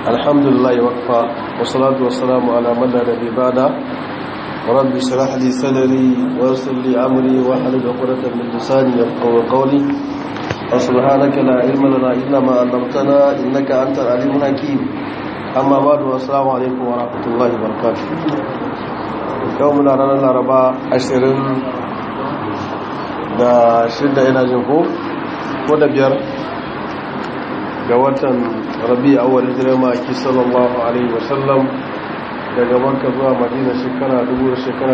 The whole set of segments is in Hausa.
الحمد لله وكفى والصلاة والسلام على من لا نبي بعده ورب اشرح لي صدري ويسر لي أمري واحلل عقدة من لساني يفقهوا قولي وسبحانك لا علم لنا إلا ما علمتنا إنك أنت العليم الحكيم أما بعد والسلام عليكم ورحمة الله وبركاته يومنا رانا الأربعاء عشرين da shidda ina jin ko ko da biyar ga watan rabi awal hijirar maki sallallahu alaihi wasallam daga banka zuwa madina shekara dubu da shekara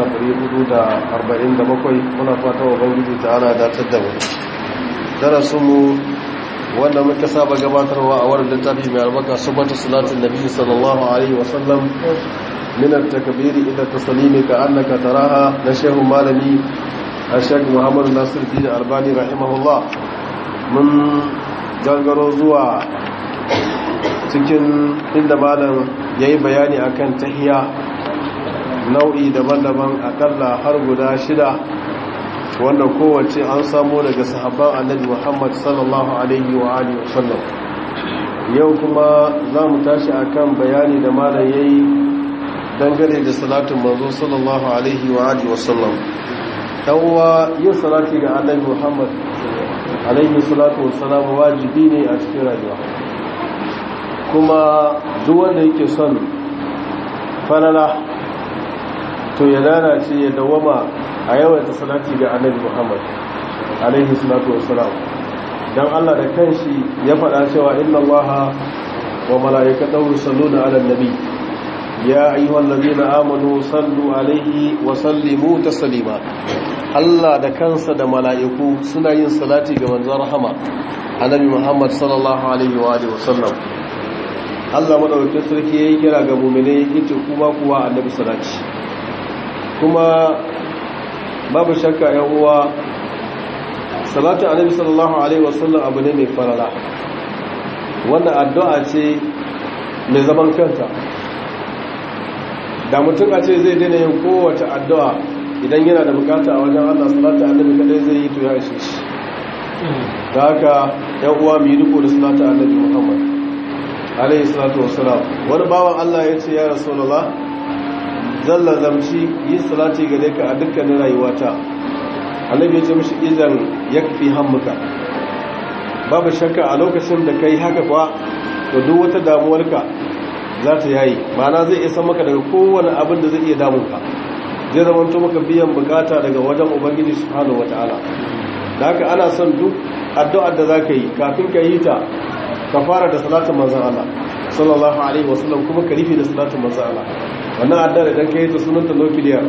447 muna fata wa bangiji ta ana datar da mu darasinmu wanda muka saba gabatarwa a wadda littafi mai albaka subata salatin nabi sallallahu alaihi wasallam min at-takbiri ila taslimi ka annaka taraha na shehu malami ashek muhammadu nasir dina albani rahimahullah mun gangaro zuwa cikin inda malam ya yi bayani akan tahiya nau'i daban-daban akalla har guda shida wanda kowace an samu daga sahabban annabi muhammad sallallahu alaihi wa alihi wasallam yau kuma za mu tashi akan bayani da malam ya yi dangane da salatin manzo sallallahu alaihi wa alihi wasallam uwa yin salati ga annabi Muhammad alaihi salatu wassalam wajibi ne a cikin rayuwa kuma duk wanda yake son falala to ya lalace ya dawama a yawaita salati ga annabi Muhammad alaihi salatu wassalam dan Allah da kanshi ya faɗa cewa inna Allaha wa mala'ikatahu yusalluna 'alan nabi ya ayyuhal ladina amanu sallu alaihi wa sallimu taslima Allah da kansa da mala'iku suna yin salati ga manzon rahama annabi Muhammad sallallahu alaihi wa alihi wasallam Allah madaukakin sarki yayin kira ga mu'mine yace kuma kuwa annabi salati kuma babu shakka ya uwa salatu annabi sallallahu alaihi wasallam abu ne mai farala wannan addu'a ce mai zaman kanta da mutum a ce zai daina yin kowace addu'a idan yana da bukata a wajen Allah salatu annabi kadai zai yi to ya ishe shi da haka yan uwa mu yi riko da salatu annabi Muhammad alaihi salatu wassalam wani bawan Allah ya ce ya rasulullah zalla zamci yi salati gare ka a dukkanin rayuwata annabi ya ce mishi idan yakfi hammuka babu shakka a lokacin da kai haka kuwa to duk wata damuwarka za ta yayi ma'ana zai isa maka daga kowane abin da zai iya damunka zai zama to maka biyan bukata daga wajen ubangiji subhanahu wataala da haka ana son duk addu'ar da zaka yi kafin ka yi ta ka fara da salatin manzon Allah sallallahu alaihi wasallam kuma ka rufe da salatin manzon Allah wannan addu'ar idan ka yi ta sunanta nukiliya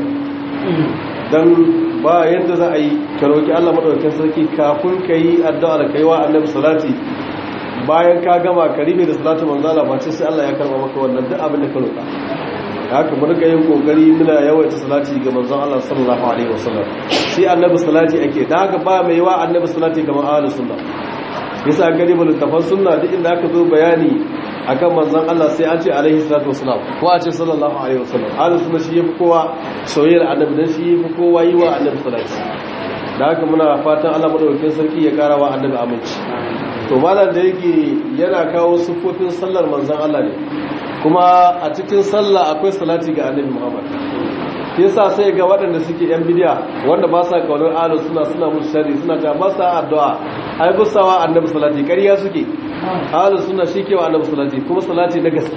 dan ba yadda za a yi ka roki Allah madaukakin sarki kafin ka yi addu'ar kai wa annabi salati bayan ka gama ka rufe da salatin manzon Allah ba sai Allah ya karba maka wannan duk abin da ka roka haka mu rika yin kokari muna yawaita salati ga manzon Allah sallallahu alaihi wasallam shi annabi salati ake da haka ba mai wa annabi salati ga ahlus sunna yasa garibul tafan sunna duk inda aka zo bayani akan manzon Allah sai an ce alaihi salatu wasallam ko a ce sallallahu alaihi wasallam ahlus sunna shi yafi kowa soyayyar annabi dan shi yafi kowa yi wa annabi salati da haka muna fatan Allah madaukakin sarki ya kara wa annabi aminci to malam da yake yana kawo sufofin sallar manzon Allah ne kuma a cikin sallah akwai salati ga annabi Muhammad yasa sai ga waɗanda suke yan bidiya wanda ba sa kaunar ahlus suna suna musu sharri suna ta ba sa addu'a ai busawa annabi salati ƙarya suke ahlus suna shike wa annabi salati kuma salati na gaske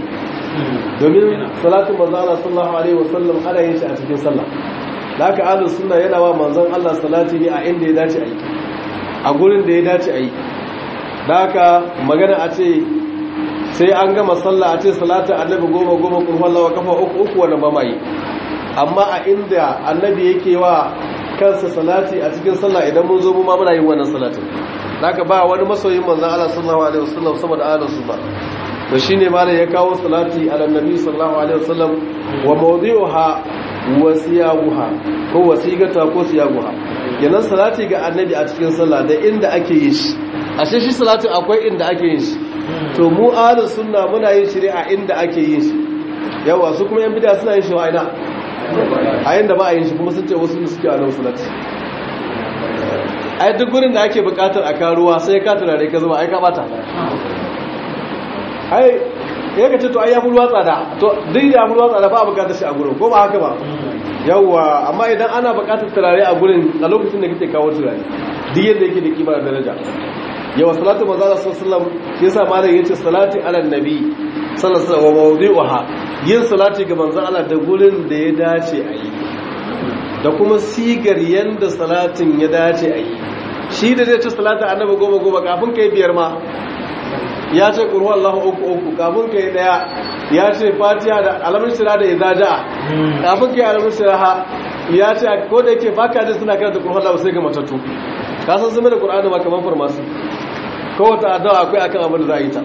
domin salatin manzon Allah sallallahu alaihi wasallam ana yin shi a cikin sallah da haka ahlus sunna yana wa manzon Allah salati ne a inda ya dace a yi a gurin da ya dace a yi da haka magana a ce sai an gama sallah a ce salatu annabi goma goma kun wallawa kafa uku uku wannan ba mai amma a inda annabi yake wa kansa salati a cikin sallah idan mun zo mu ma muna yin wannan salatin haka ba wani masoyin manzon Allah sallallahu alaihi wasallam saboda ahlus sunna to shine malai ya kawo salati ala nabi sallallahu alaihi wasallam wa mawdi'uha wa siyaguha ko wasigata ko siyaguha kenan salati ga annabi a cikin sallah da inda ake yin shi ashe shi salatin akwai inda ake yin shi to mu ahlus sunna muna yin shi ne a inda ake yin shi yawa su kuma yan bid'a suna yin shi wa ina a yanda ba a yin shi kuma sun ce wasu ne suke a nan salati ai duk gurin da ake bukatar a karuwa sai ka turare ka zama ai ka bata ai ya ka ce to ai ya bulwa tsada to duk ya bulwa tsada ba a bukatar shi a gurin ko ba haka ba yawwa amma idan ana bukatar turare a gurin a lokacin da kake kawo turare duk yadda yake da kima da daraja yawa salatu manzo Allah sallallahu alaihi wasallam yasa malam yace salati ala nabi sallallahu alaihi wasallam wa mawdi'uha yin salati ga manzo Allah da gurin da ya dace a yi da kuma sigar yanda salatin ya dace a yi shi da zai ci salata annabi goma goma kafin kai biyar ma ya ce ƙurhu Allahu uku uku kafin ka yi ɗaya ya ce fatiha da alamun shira da izaja kafin ka yi alamun shira ha ya ce ko da yake baka da suna karanta ƙurhu Allahu sai ga matattu ka san zama da ƙur'ani ma kamar farmasi ko wata addu'a akwai akan abin da za a yi ta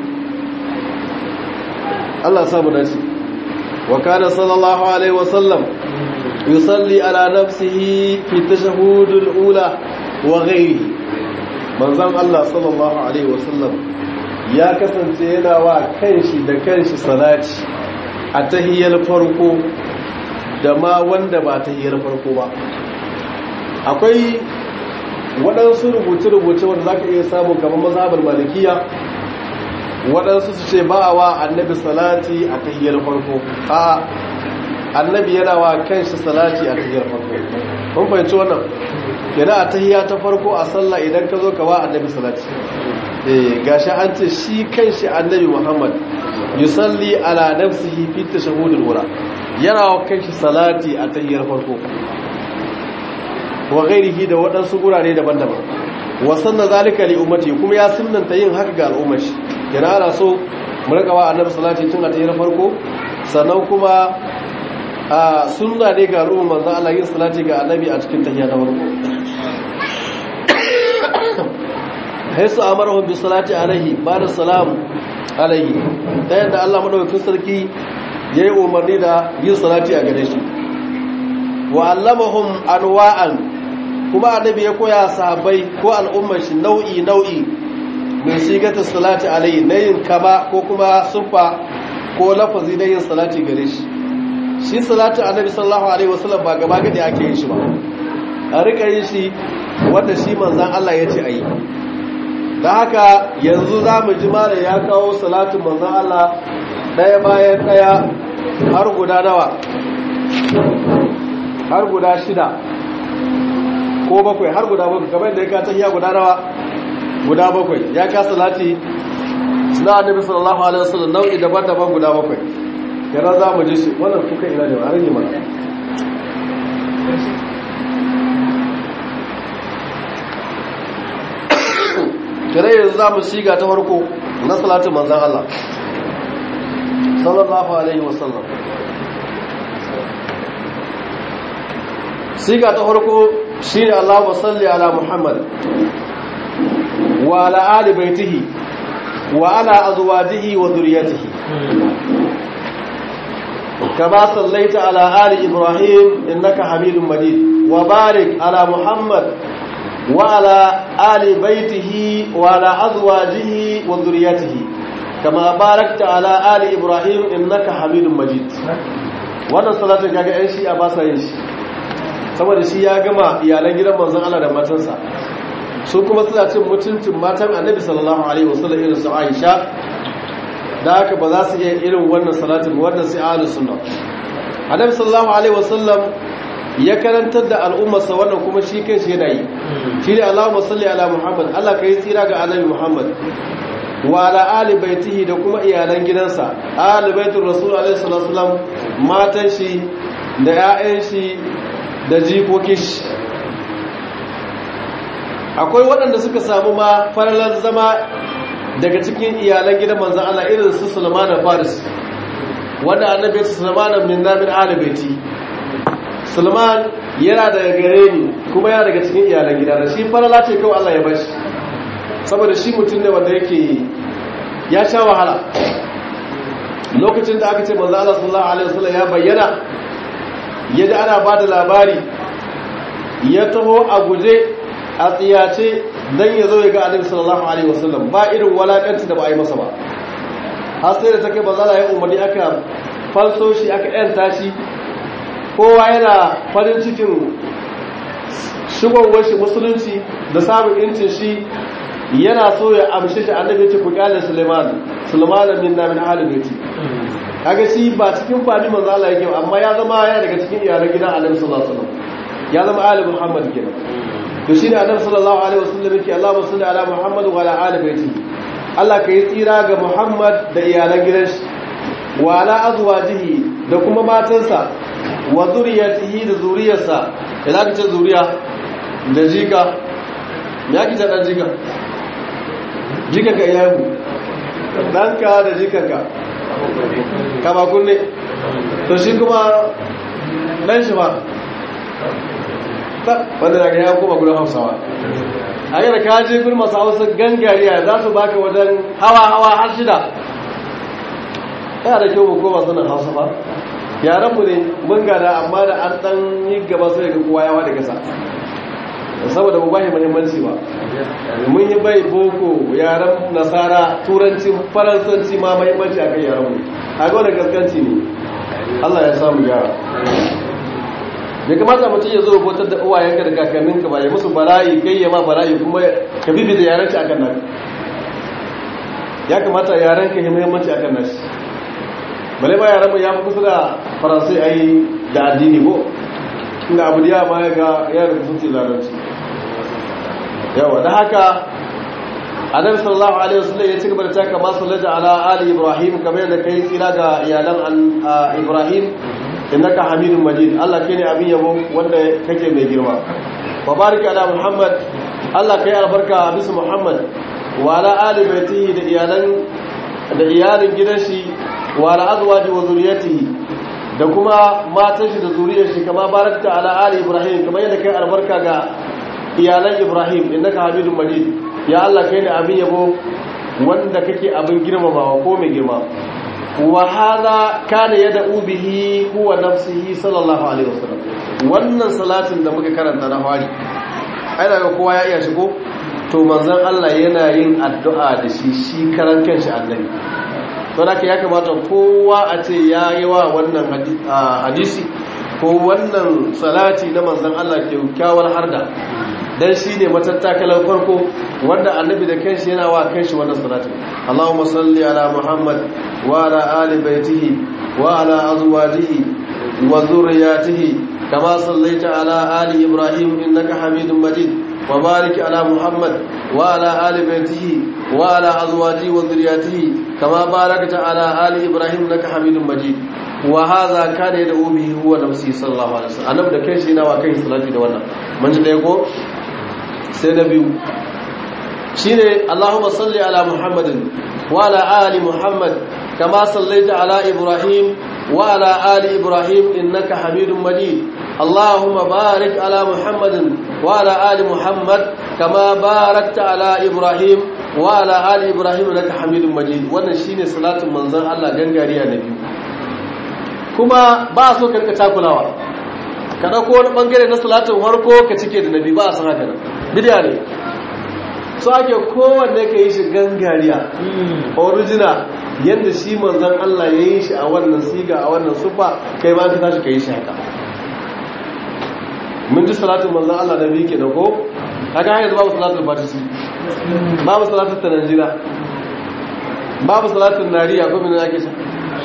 Allah samu dace wa kana sallallahu alaihi wa sallam yusalli ala nafsihi fi tashahhudul ula wa ghairihi manzon Allah sallallahu alaihi wa sallam ya kasance yana wa kanshi da kanshi salati a tahiyar farko da ma wanda ba tahiyar farko ba akwai waɗansu rubuce-rubuce wanda za ka iya samun kamar mazhabar malikiya waɗansu su ce ba a wa annabi salati a tahiyar farko a annabi yana wa kanshi salati a tahiyar farko kun fahimci wannan yana a tahiya ta farko a sallah idan ka zo ka wa annabi salati gashi an ce shi kanshi annabi Muhammad yusalli ala nafsihi fi tashahhudul wura yana wa kanshi salati a tahiyyar farko wa ghairihi da waɗansu gurare daban-daban wa sanna zalika li ummati kuma ya sunnanta yin haka ga al'ummar shi yana ana so mu rika wa annabi salati tun a tahiyyar farko sannan kuma a sunna ne ga al'ummar manzo Allah yin salati ga annabi a cikin tahiyya ta farko haisu amarahun bi salati alaihi ba da salamu alaihi ta yadda Allah madaukakin sarki ya yi umarni da yin salati a gare shi wa allamahum anwa'an kuma annabi ya koya sahabbai ko al'ummar shi nau'i nau'i min sigata salati alaihi na yin kama ko kuma sufa ko lafazi na yin salati gare shi shi salati annabi sallallahu alaihi wasallam ba gaba gadi ake yin shi ba a rika yin shi wanda shi manzan Allah ya ce a yi da haka yanzu za mu ji mara ya kawo salatin manzan Allah ɗaya bayan ɗaya har guda nawa har guda shida ko bakwai har guda bakwai kamar da ya kata ya guda nawa guda bakwai ya ka salati na annabi sallallahu alaihi wasallam nau'i daban-daban guda bakwai yana za mu ji shi wannan kuka ina da har yi mana kire yanzu za mu shiga ta farko na salatin manzan Allah sallallahu alaihi wasallam siga ta farko shine Allahumma salli ala Muhammad wa ala ali baitihi wa ala azwajihi wa dhurriyyatihi كما صليت على آل إبراهيم إنك حميد مجيد وبارك على محمد وعلى آل بيته وعلى أزواجه وذريته كما باركت على آل إبراهيم إنك حميد مجيد wannan salatin kaga yan shi a ba sa yin shi saboda shi ya gama iyalan gidan manzon Allah da matansa su kuma suna cin mutuncin matan Annabi sallallahu alaihi wasallam irin su Aisha da haka ba za su iya irin wannan salatin wannan sai ahlus sunna Annabi sallallahu alaihi wasallam ya karantar da al'ummarsa wannan kuma shi kan shi yana yi shi ne Allahumma salli ala Muhammad Allah ka yi tsira ga annabi Muhammad wa ala ali baitihi da kuma iyalan gidansa ali baitul rasul alaihi salatu wasallam matan shi da 'ya'yan shi da jikokin shi akwai waɗanda suka samu ma faralar zama daga cikin iyalan gidan manzon Allah irin su Sulaiman Faris wanda annabi ya Sulaiman min namin ali baiti Sulman yana daga gare ni kuma yana daga cikin iyalan gida da shi farala ce kawai Allah ya bashi saboda shi mutum ne wanda yake ya sha wahala lokacin da aka ce manzo Allah sallallahu alaihi wasallam ya bayyana yaji ana bada labari ya taho a guje a tsiyace dan ya zo ya ga Annabi sallallahu alaihi wasallam ba irin walakanci da ba a yi masa ba har sai da take manzo Allah ya umarni aka falso shi aka yanta shi kowa yana farin cikin shigowar shi musulunci da samun incin shi yana so ya amshi shi annabi ce ku kyale Suleiman sulmanan minna min ahli baiti kaga shi ba cikin fadi manzo Allah yake amma ya zama yana daga cikin iyalan gidan Annabi sallallahu alaihi wasallam ya zama ali Muhammad kenan to shine Annabi sallallahu alaihi wasallam yake Allahumma salli ala Muhammad wa ala ali baiti Allah kai tsira ga Muhammad da iyalan gidan shi wa ala azwajihi da kuma matansa wa zuriyatihi da zuriyarsa idan ka ce zuriya da jika ya ki ta dan jika jika ka iyayen ɗanka da jikanka kama kunne to shi kuma ɗan shi ba wanda daga ya koma gudun hausawa a yi da kaji gudun masu hausa gangariya za su baka wajen hawa-hawa har shida yana da kyau koma sanin hausa ba yaranmu ne mun gada amma da an ɗan yi gaba sai ga kowa yawa da gasa saboda mu bashi muhimmanci ba mun yi bai boko yaren nasara turanci faransanci ma muhimmanci a kan yaren mu a ga wani gaskanci ne Allah ya samu yara bai kamata mutum ya zo botar da uwayenka da kakanninka ba ya musu bala'i kai ya ma bala'i kuma ka bibi da yarenci akan nan ya kamata yaren ka yi muhimmanci akan nashi bale ba yaren mu ya fi kusa da faransai ai da addini ko inda abu da ma ya ga yana da kusurci larabci yawa da haka annabi sallallahu alaihi wasallam ya ci gaba da taka masu laja ala ali ibrahim kamar yadda kai tsira ga iyalan ibrahim innaka hamidun majid Allah kai ne abin yabo wanda kake mai girma wa barika ala muhammad Allah kai albarka bisa muhammad wa ala ali baitihi da iyalan da iyalin gidan shi wa ala azwaji wa zuriyatihi da kuma matan shi da zuriyar shi kama barakta ala ali ibrahim kamar yadda kai albarka ga iyalan ibrahim innaka hamidun majid ya Allah kai ne abin yabo wanda kake abin girmamawa ko mai girma wa hadha kana yad'u bihi huwa nafsihi sallallahu alaihi wasallam wannan salatin da muka karanta na fari ai daga kowa ya iya shigo to manzon Allah yana yin addu'a da shi shi karan kanshi annabi to da ya kamata kowa a ce ya yi wa wannan hadisi ko wannan salati na manzon Allah kyakkyawar harda dan shi ne matattakalar farko wanda annabi da kanshi yana wa kanshi wannan salati Allahumma salli ala Muhammad wa ala ali baitihi wa ala azwajihi wa zurriyatihi kama sallaita ala ali Ibrahim innaka Hamidum Majid wa barik ala Muhammad wa ala ali baitihi wa ala azwajihi wa zurriyatihi kama barakta ala ali Ibrahim innaka Hamidum Majid wa hadha kana yad'u bihi huwa nafsi sallallahu alaihi wasallam annabi da kanshi yana wa kanshi salati da wannan mun ji dai ko sai na biyu shi ne Allahumma salli ala Muhammadin wa ala ali Muhammad kama sallaita ala Ibrahim wa ala ali Ibrahim innaka Hamidum Majid Allahumma barik ala Muhammadin wa ala ali Muhammad kama barakta ala Ibrahim wa ala ali Ibrahim innaka Hamidum Majid wannan shine salatin manzon Allah gangariya na biyu kuma ba so karka takulawa ka ɗauko wani ɓangare na salatin harko ka cike da nabi ba a san haka nan bidiya ne so ake kowanne ka yi shi gangariya original yadda shi manzan Allah ya yi shi a wannan siga a wannan sufa kai ma ka tashi ka yi shi haka mun ji salatin manzan Allah da biyu ke da ko haka hanyar babu salatin fatisi babu salatin tananjira babu salatin nariya ko min ake sha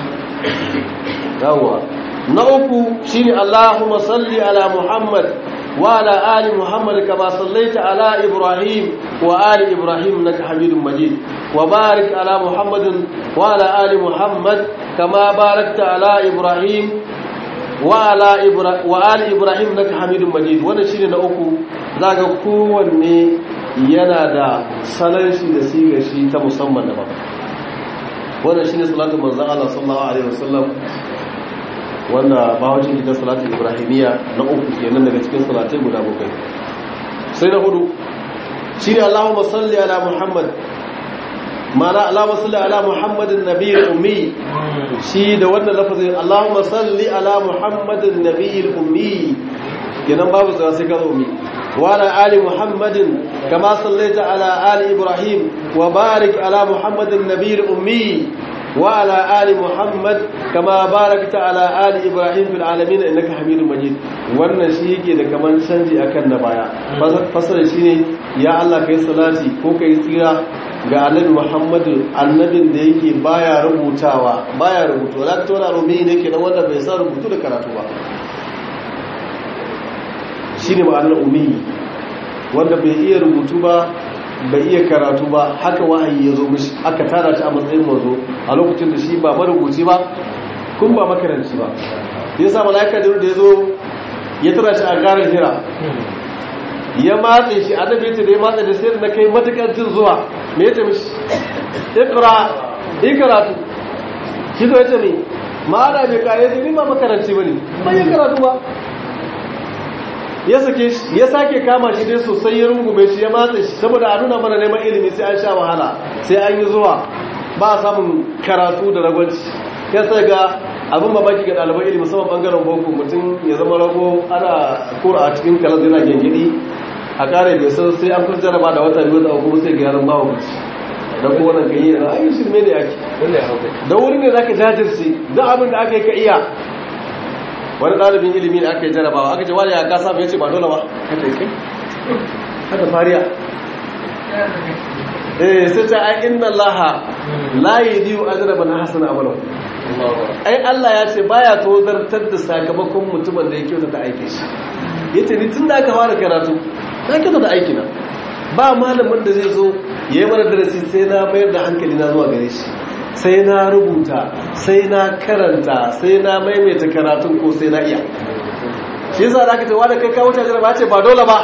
yawwa na uku shine Allahumma salli ala Muhammad wa ala ali Muhammad kama sallaita ala Ibrahim wa ali Ibrahim innaka Hamidum Majid wa barik ala Muhammadin wa ala ali Muhammad kama barakta ala Ibrahim wa ala wa ali Ibrahim innaka Hamidum Majid wannan shine na uku zaka kowanne yana da sanar shi da sigar shi ta musamman da ba wannan shine salatu manzon Allah sallallahu alaihi wasallam wanda bawacin ita salatin ibrahimiyya na uku kenan daga cikin salatai guda bakwai sai na hudu shi ne allahumma salli ala muhammad mana allahumma salli ala muhammadin nabiyil ummi shi da wannan lafazin allahumma salli ala muhammadin nabiyil ummi kenan babu tsara sai ka zo ummi wa ala ali muhammadin kama sallaita ala ali ibrahim wa barik ala muhammadin nabiyil ummi وعلى آل محمد كما باركت على آل إبراهيم في العالمين إنك حميد مجيد wannan shi yake da kaman canji akan na baya fasara shine ya Allah kai salati ko kai tsira ga annabi Muhammadu annabin da yake baya rubutawa baya rubutu la ta wala rumi ne ke da wanda bai san rubutu da karatu ba shine ma'anar ummi wanda bai iya rubutu ba bai iya karatu ba haka wahayi ya zo mishi aka tara shi a matsayin mazo a lokacin da shi ba marubuci ba kun ba makaranci ba ya sa mala'ika da ya zo ya tara shi a garin hira ya matse shi annabi ce da ya matse da sai da na kai matukar jin zuwa me ya ce mishi ikra ikratu shi zo ya ce ne ma'ana bai kare sai ni ba makaranci bane ban yi karatu ba ya sake shi ya sake kama shi dai sosai ya rungume shi ya matsa shi saboda a nuna mana neman ilimi sai an sha wahala sai an yi zuwa ba a samun karatu da ragwanci ya sai ga abin babaki ga ɗaliban ilimi musamman ɓangaren boko mutum ya zama rago ana kura a cikin kalar yana gengidi a ƙare bai san sai an kun jaraba da wata biyu da kuma sai ga yaran bawa kuci da kuma wannan ganye da ayi shirme ne ake da wurin ne zaka jajirce duk abin da aka yi ka iya wani ɗalibin ilimi da aka yi jarabawa aka ce wani ya kasa mai ce ba dole ba haka kai haka fariya eh sai ta ai inna allaha la yudiyu ajra man hasana amalu ai Allah ya ce baya tozartar da sakamakon mutumin da ya kyauta ta aike shi yace ni tun da aka fara karatu na kyauta da aiki na ba malamin da zai zo yayi mana darasi sai na mayar da hankali na zuwa gare shi sai na rubuta sai na karanta sai na maimaita karatun ko sai na iya shi yasa da aka ce wanda kai kawo tajira ba ce ba dole ba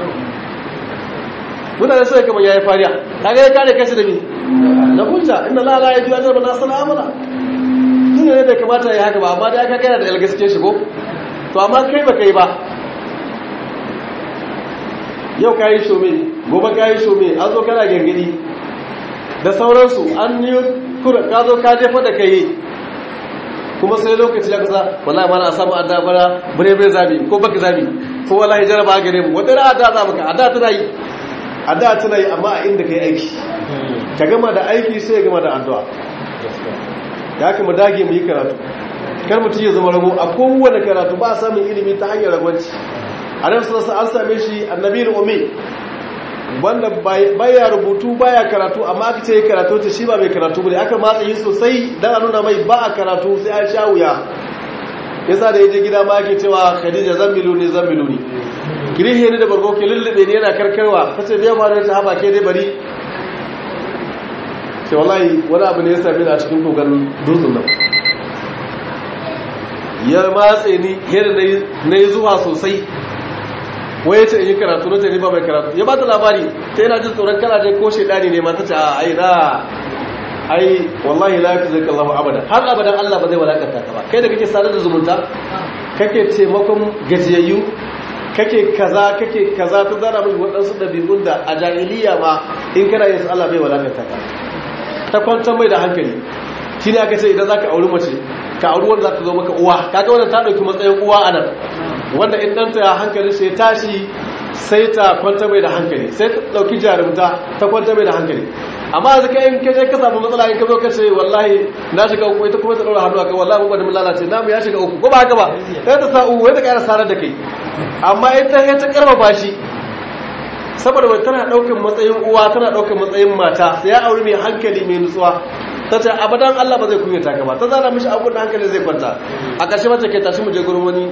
mutane sai kamar yayi fariya kaga ya kare kashi da mi na hujja inna la la yaji ajra na sana amala tun ne bai kamata ya haka ba amma dai aka kai da algaske shi ko to amma kai ba kai ba yau kayi shome gobe kayi shome an zo kana gangadi da sauransu an yi kura ka zo ka jefa da kai kuma sai lokaci ya kusa wallahi mana a samu adda bara bare bare zabi ko baka zabi ko wallahi jaraba gare mu wata ra'a da za maka adda tana yi adda tana yi amma a inda kai aiki ka gama da aiki sai gama da addu'a ya kuma dage mu yi karatu kar mutum ya zama rago a kowane karatu ba a samun ilimi ta hanyar ragwanci a nan sassa an same shi annabi ummi wanda baya rubutu baya karatu amma aka ce karatu ta shi ba mai karatu bane aka matsa yi sosai dan a nuna mai ba a karatu sai an sha wuya yasa da yaje gida ma ake cewa Khadija zammilu ne zammilu ne kirihe ne da bargo ke lullube ne yana karkarwa tace bai fara ta haba ke dai bari sai wallahi wani abu ne ya same ni a cikin kogan dutsen nan ya matse ni yadda na yi zuwa sosai wai ya ce in yi karatu na tani ba mai karatu ya ba ta labari ta yana jin tsoron kana je ko shaidani ne mata ce a ai na ai wallahi la yafi zaka Allah abada har abadan Allah ba zai walakanta ka ba kai da kake sadar da zumunta kake taimakon gajiyayyu kake kaza kake kaza ta zara mai waɗansu ɗabi'un da a jahiliya ma in kana yin su Allah bai walakanta ka ta kwantar mai da hankali shi ne aka ce idan za ka auri mace ka auri wanda za ta zo maka uwa kaga wannan ta ɗauki matsayin uwa a nan wanda in ɗanta ya hankali sai tashi sai ta kwanta mai da hankali sai ta ɗauki jarumta ta kwanta mai da hankali amma yanzu kai in kaje ka samu matsala in ka zo ka ce wallahi na shiga uku ita kuma ta ɗaura hannu a kai wallahi mun mun lalace namu ya shiga uku ko ba haka ba sai ta sa uku wai ta ƙara sarar da kai amma ita ya ta karfafa shi saboda wai tana ɗaukar matsayin uwa tana ɗaukar matsayin mata sai ya auri mai hankali mai nutsuwa ta ce abadan Allah ba zai kunyata ka ba ta zana mishi abun da hankali zai kwanta a ƙarshe mace kai tashi mu je gurin wani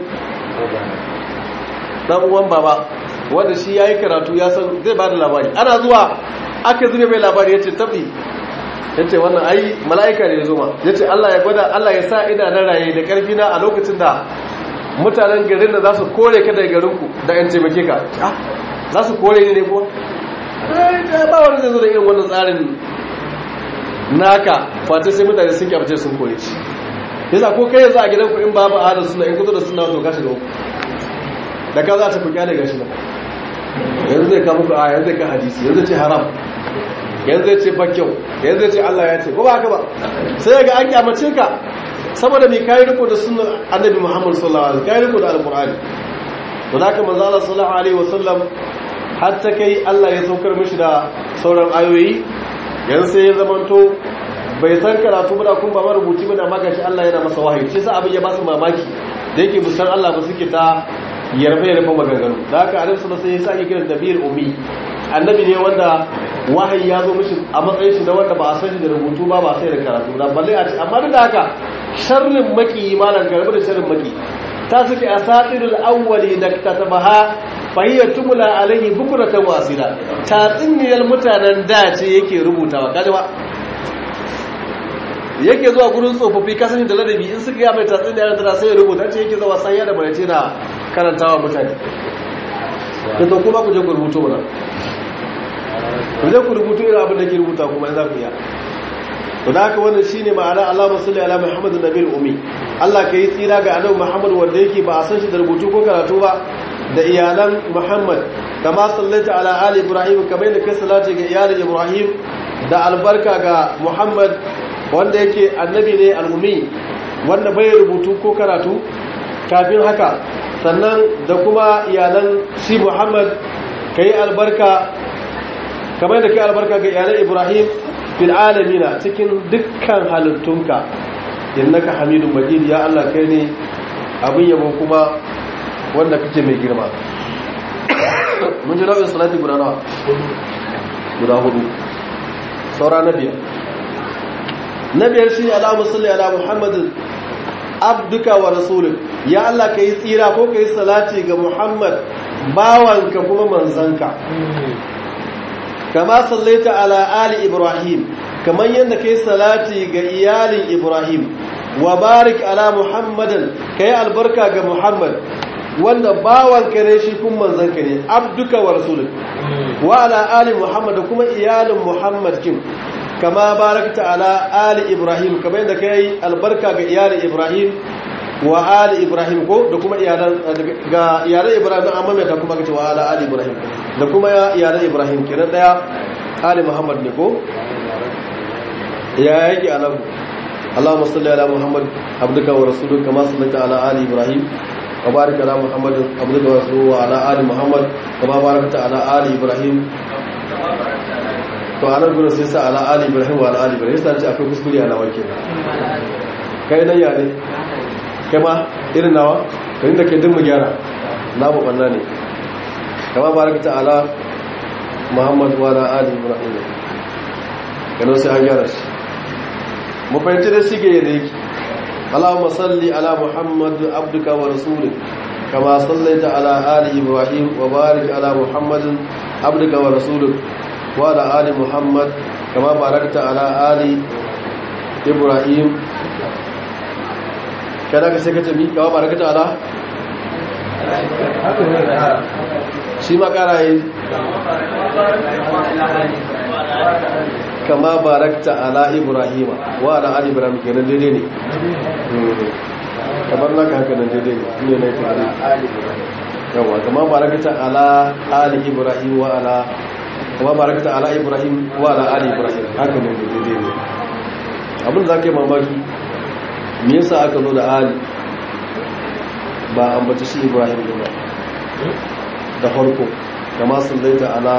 dan uwan baba wanda shi yayi karatu ya san zai bada labari ana zuwa aka zube mai labari yace tabi yace wannan ai mala'ika ne yazo ma yace Allah ya gwada Allah ya sa ina na raye da karfi na a lokacin da mutanen garin da za su kore ka daga garin ku da yan taimake ka za su kore ni ne kuwa eh ba wanda zai zo da irin wannan tsarin naka fata sai mutane sun kyabace sun kore shi yasa ko kai yanzu a gidanku in babu ahlus sunna in kuzo da sunna to ka shiga uku da ka za ta ku kyale gashi ba yanzu zai ka muku aya yanzu zai ka hadisi yanzu ce haram yanzu zai ce bakyau yanzu zai ce Allah ya ce ko ba haka ba sai ga an kyamace ka saboda mai kayi riko da sunnar annabi Muhammad sallallahu alaihi wasallam kayi riko da alqur'ani to da haka manzo Allah sallallahu alaihi wasallam har ta kai Allah ya saukar mishi da sauran ayoyi yanzu sai ya zamanto bai san karatu ba da kuma ba marubuci ba da magashi Allah yana masa wahayi shi sa abin ya ba su mamaki da yake musan Allah ba suke ta yarfe yarfe maganganu da haka annabi sallallahu alaihi wasallam sai ya kiran nabiyul ummi annabi ne wanda wahayi ya zo mishi a matsayin shi na wanda ba a sani da rubutu ba ba sai da karatu da balle a ce amma duk da haka sharrin maki malan karbi da sharrin maki ta suke asatirul awwali da katabaha fahiyar tumula alaihi bukuratan wasila tatsiniyar mutanen da ce yake rubutawa kaji ba yake zuwa gurin tsofaffi kasashen da ladabi in suka yi mai tatsiniyar da sai ya rubuta ce yake zawa sanya da barace na karantawa mutane da to kuma ku je ku rubuto mana ku je ku rubuto irin abin da ke rubuta kuma in za ku iya to da haka wannan shine ma'ana Allahumma salli ala Muhammadin nabiyil ummi Allah ka yi tsira ga annabi Muhammad wanda yake ba a san shi da rubutu ko karatu ba da iyalan Muhammad kama sallaita ala ali Ibrahim kamar yadda kai salati ga iyalan Ibrahim da albarka ga Muhammad wanda yake annabi ne al-ummi wanda bai rubutu ko karatu kafin haka sannan da kuma iyalan shi Muhammad kai albarka kamar yadda kai albarka ga iyalan Ibrahim fil alamina cikin dukkan halittunka innaka hamidun majid ya Allah kai ne abin yabo kuma wanda kake mai girma mun ji nau'in salati guda nawa guda hudu saura na biyar na biyar shi alamu salli ala muhammadin abduka wa rasulun ya Allah ka yi tsira ko ka yi salati ga muhammad bawanka kuma manzanka kama sallaita ala ali ibrahim kamar yadda kai salati ga iyalin ibrahim wa barik ala muhammadin kai albarka ga muhammad wanda bawanka ne shi kun manzanka ne abduka wa rasulun wa ala ali muhammad kuma iyalin muhammad kin kama barakta ala ali ibrahim kamar yadda kai albarka ga iyalin ibrahim wa ali ibrahim ko da kuma iyalan ga iyalan ibrahim amma mai ta kuma kace wa ala ali ibrahim da kuma iyalan ibrahim kenan daya ali muhammad ne ko ya yake alahu اللهم صل على محمد عبدك ورسولك كما صليت على ال ابراهيم وبارك على محمد عبدك ورسوله وعلى ال محمد كما باركت على ال ابراهيم to anan gurin sai sa ala ali ibrahim wa ala ali ibrahim sai ce akwai kuskure a nawa kenan kai nan ya ne kai ma irin nawa kai da kai din mu gyara na mu banna ne kama barakata ala muhammad wa ala ali ibrahim kana sai an gyara shi mu fahimci da sige da yake Allahumma salli ala Muhammad abduka wa rasulika kama sallaita ala ali Ibrahim wa barik ala Muhammad abduka wa rasulika wa ala ali Muhammad kama barakta ala ali Ibrahim kada ka sai ka tabi kama barakta ala shi ma kara yi kama barakta ala ibrahim wa ala ali ibrahim kenan daidai ne kamar naka haka nan daidai ne ne na yi tare yawa kama barakta ala ali ibrahim wa ala kama barakta ala ibrahim wa ala ali ibrahim haka ne daidai ne abin za ka yi mamaki me yasa aka zo da ali ba ambata shi ibrahim ne ba da farko kama sallaita ala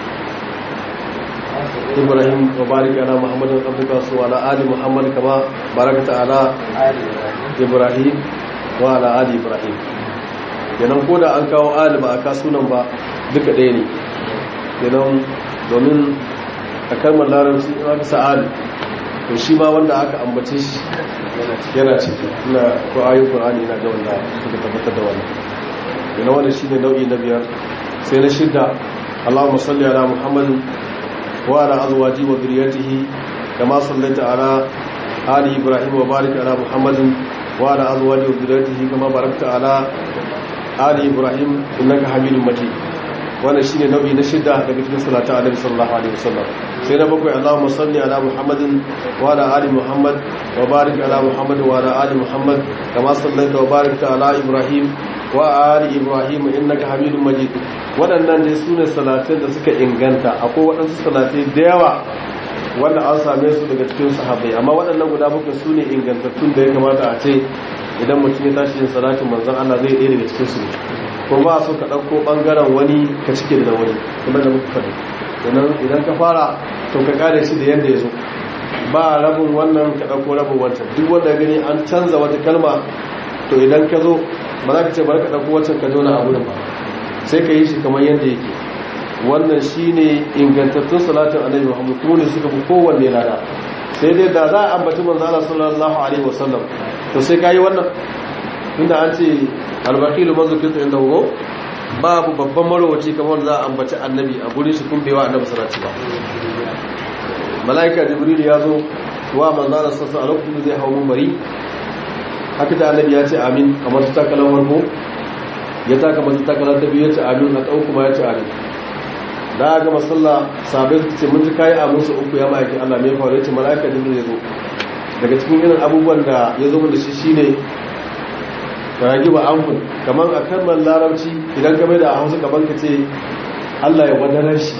ibrahim wa barik ala muhammadin abduka su ala ali muhammad kama barakata ala ibrahim wa ala ali ibrahim kenan ko da an kawo ali ba a ka sunan ba duka ɗaya ne kenan domin a kalmar larabci in aka sa ali to shi ma wanda aka ambace shi yana ciki ina ko ayin qur'ani na ga wanda suka tabbatar da wannan kenan wannan shine nau'i na biyar sai na shidda اللهم صل على محمد وعلى أزواجه وذريته كما صليت على آل إبراهيم وبارك على محمد وعلى أزواجه وذريته كما باركت على آل إبراهيم إنك حميد مجيد wannan shine nau'i na shida daga cikin salatu annabi sallallahu alaihi wasallam sai na bakwai Allahumma salli ala Muhammadin wa ala ali Muhammad wa barik ala Muhammad wa ala ali Muhammad kama sallaita wa barakta ala Ibrahim wa ali Ibrahim innaka Hamidum Majid waɗannan dai sune salatin da suka inganta akwai waɗansu salatai da yawa wanda an same su daga cikin sahabbai amma waɗannan guda bakwai sune ingantattun da ya kamata a ce idan mutum ya tashi yin salatin manzon Allah zai ɗaya daga cikin su ko ba su ka ɗauko ɓangaren wani ka cike da wani kuma da muka faɗi idan ka fara to ka kare shi da yadda ya zo ba rabin wannan ka ɗauko rabin wancan duk wanda gani an canza wata kalma to idan ka zo ba za ka ce bari ka ɗauko wancan ka jona a wurin ba sai ka yi shi kamar yadda yake wannan shi ne ingantattun salatin annabi muhammad kuma ne suka fi kowanne lada sai dai da za a ambaci manzo Allah sallallahu alaihi wasallam to sai ka yi wannan inda an ce albaqilu mazukita inda hugo babu babban marowaci kamar za a ambaci annabi a gurin shi kun bewa annabi salati ba mala'ika jibril ya zo wa manzara sassa a lokacin zai hau mumbari haka ta annabi ya ce amin kamar ta takalar warko ya taka mata takalar ta biyu ya ce amin na ɗau kuma ya ce amin da ga masalla sabai su ce mun ji kayi a musu uku ya ma'aikin allah mai faru ya ce mala'ika jibril ya zo daga cikin irin abubuwan da ya zo da shi shine ragi ba amfun kamar a kalmar larabci idan ka mai da a hausa gaban ka ce allah ya wadanar shi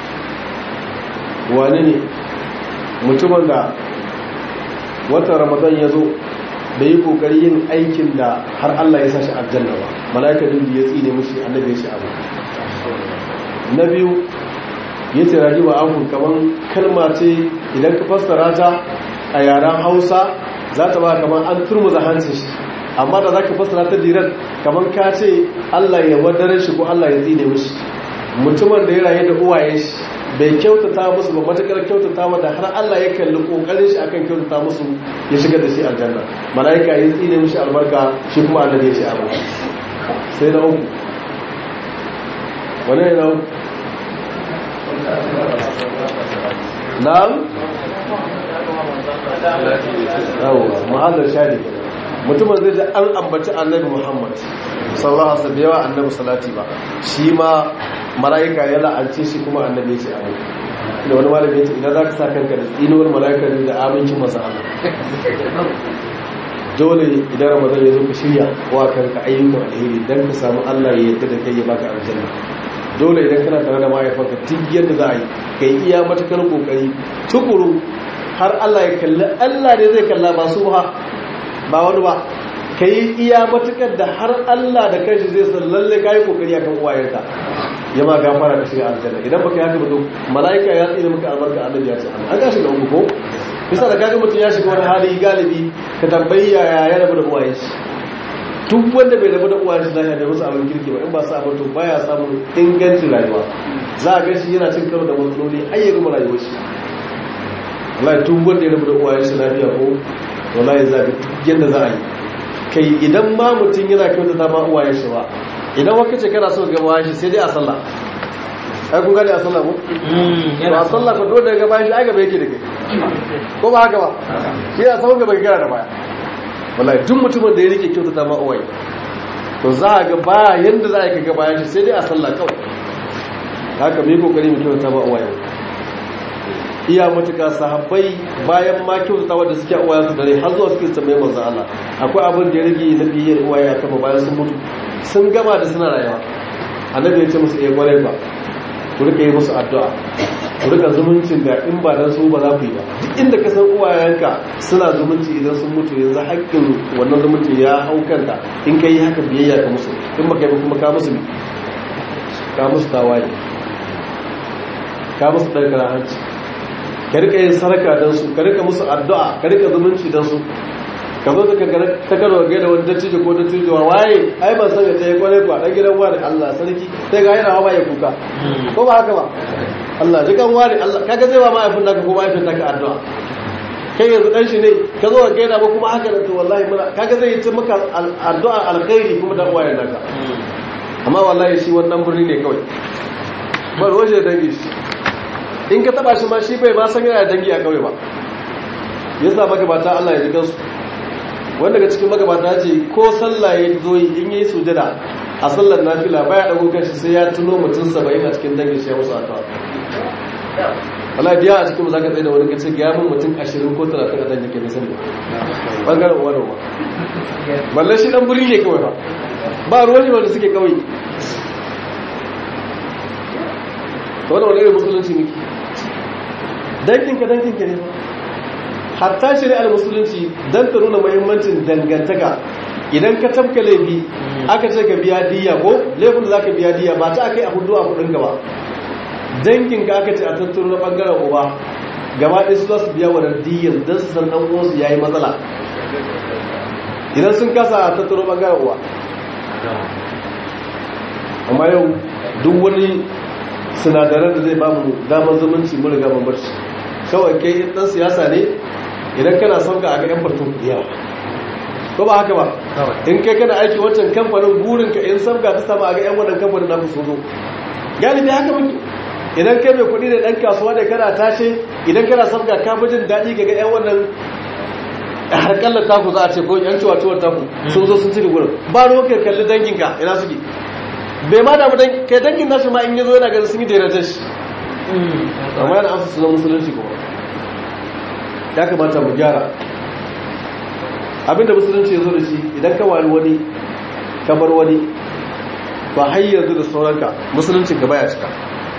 wani ne mutumin da watan ramadan ya zo da yi kokari yin aikin da har allah ya sa shi aljanna ba mala'ika dubi ya tsine mushi annabi ya shi abu na biyu ya ce ragi ba amfun kamar kalma ce idan ka fassara ta a yaren hausa za ta ba kamar an turmuza hancin shi amma da za ka fassara ta dirar kamar ka ce Allah ya wadare shi ko Allah ya tsine mishi mutumin da ya rayu da uwaye shi bai kyautata musu ba matakar kyautata da har Allah ya kalli kokarin shi akan kyautata musu ya shigar da shi aljanna malaika ya tsine mishi albarka shi kuma Allah ya ce a sai na uku wani ne na uku na'am yawa ma'azar shari mutumin zai ji an ambaci annabi muhammad sallallahu alaihi wasallam yawa annabi salati ba shi ma mala'ika ya la'ance shi kuma annabi ce amin da wani malami ya ce idan za ka sa kanka da tsinuwar mala'ika ne da amincin masa Allah dole idan ramadan ya zo ka shirya wa kanka ayyukan alheri dan ka samu Allah ya yarda da kai ya baka aljanna dole idan kana tare da mahaifanka duk yadda za a yi kai iya matakar kokari tukuru har Allah ya kalli Allah ne zai kalla ba su ba ba wani ba ka yi iya matukar da har Allah da kanshi zai san lalle ka yi kokari akan uwayenka ya ma gafara ka shiga aljanna idan baka yi haka ba to mala'ika ya tsine maka albarka annabi ya ce an ga shi da uku ko bisa da kaga mutum ya shiga wani hali galibi ka tambayi yaya ya rabu da uwayen shi duk wanda bai rabu da uwayen shi lafiya bai musu abin kirki ba in ba sa abin to baya samun ingancin rayuwa za a ga shi yana cin karo da matsaloli har ya gama rayuwar shi wallahi duk wanda ya rabu da uwayen shi lafiya ko wallahi za ka yadda za a yi kai idan ma mutum yana kyautata ma uwayen shi ba idan waka ce kana so ga uwayen shi sai dai a sallah ai kun gane a sallah ko ba a sallah ko dole daga bayan shi ai gaba yake da kai ko ba haka ba shi ya sauka gaba gara da baya wallahi duk mutumin da ya rike kyautata ma uwaye to za a ga ba yanda za a yi ga bayan shi sai dai a sallah kawai haka mai kokari mu kyautata ma uwaye iya matuka sahabbai bayan ma kyautata wadda suke uwayen su dare har zuwa suke tambaye manzon Allah akwai abin da ya rage na biyar uwaye a kama bayan sun mutu sun gama da suna rayuwa annabi ya ce musu iya kwarai ba ku rika yi musu addu'a ku rika zumuncin da in ba dan su ba za ku yi ba duk inda ka san uwayenka suna zumunci idan sun mutu yanzu haƙƙin wannan zumuncin ya hau kanka in ka yi haka biyayya ka musu in baka yi kuma ka musu ka musu tawaye ka musu ɗarkar hanci ka rika yin saraka don su ka rika musu addu'a ka rika zumunci don su ka zo ka ta karo ga da wani dattijo ko dattijo wa waye ai ban san ta yi kwarai kuwa dan gidan wani Allah sarki sai ga yana hawa ya kuka ko ba haka ba Allah ji kan wani Allah kaga zai ba mahaifin naka ko mahaifin naka addu'a kai yanzu dan shi ne ka zo ka gaida ba kuma haka da to wallahi muna kaga zai yi maka addu'a alkhairi kuma dan uwayen naka amma wallahi shi wannan birni ne kawai ba roje da dangi shi in ka taba shi ma shi bai ma san yana dangi a kauye ba yasa magabata Allah ya ji kansu wanda daga cikin magabata ce ko sallah ya zo in yi sujada a sallar nafila baya dago kanshi sai ya tuno mutum 70 a cikin dangin shi ya musu addu'a Allah biya a cikin zaka tsaye da wani kace ga mun mutum 20 ko 30 a dangin ke sani bangaren uwa da uwa balle shi dan buri ne kawai ba ba ruwan ne wanda suke kawai to wannan wani irin musulunci ne danginka danginka ne hatta shari'ar musulunci don ta nuna mahimmancin dangantaka idan ka tabka laifi aka ce ka biya diya ko laifin da za ka biya diya ba ta aka yi a hudu a kudinka ba danginka aka ce a tattaro na bangaren uba gaba ɗaya su za su biya wa diyyar don su san ɗan uwansu ya yi matsala idan sun kasa a tattaro ɓangaren uwa amma yau duk wani sinadaran da zai ba mu damar zumunci mun riga mun barci kawai kai in ɗan siyasa ne idan kana son ka a ga 'yan fartun yawa ko ba haka ba in kai kana aiki wancan kamfanin burinka in sabga ta samu a ga 'yan wannan kamfanin na so zo galibi haka muke idan kai mai kuɗi da ɗan kasuwa da kana tashe idan kana sabga ka fi jin daɗi ga 'yan wannan harkallar taku za a ce ko 'yan ciwatuwar taku sun zo sun cika gurin ba ruwa kai kalli danginka ina suke bai ma damu kai dangin nashi ma in yi zo yana ganin sun yi dairatar shi amma yana amsa sunan musulunci kuma ya kamata mu gyara abinda musulunci ya zo da shi idan ka wani wani kamar wani ba har yanzu da sauranka musulunci gaba ya cika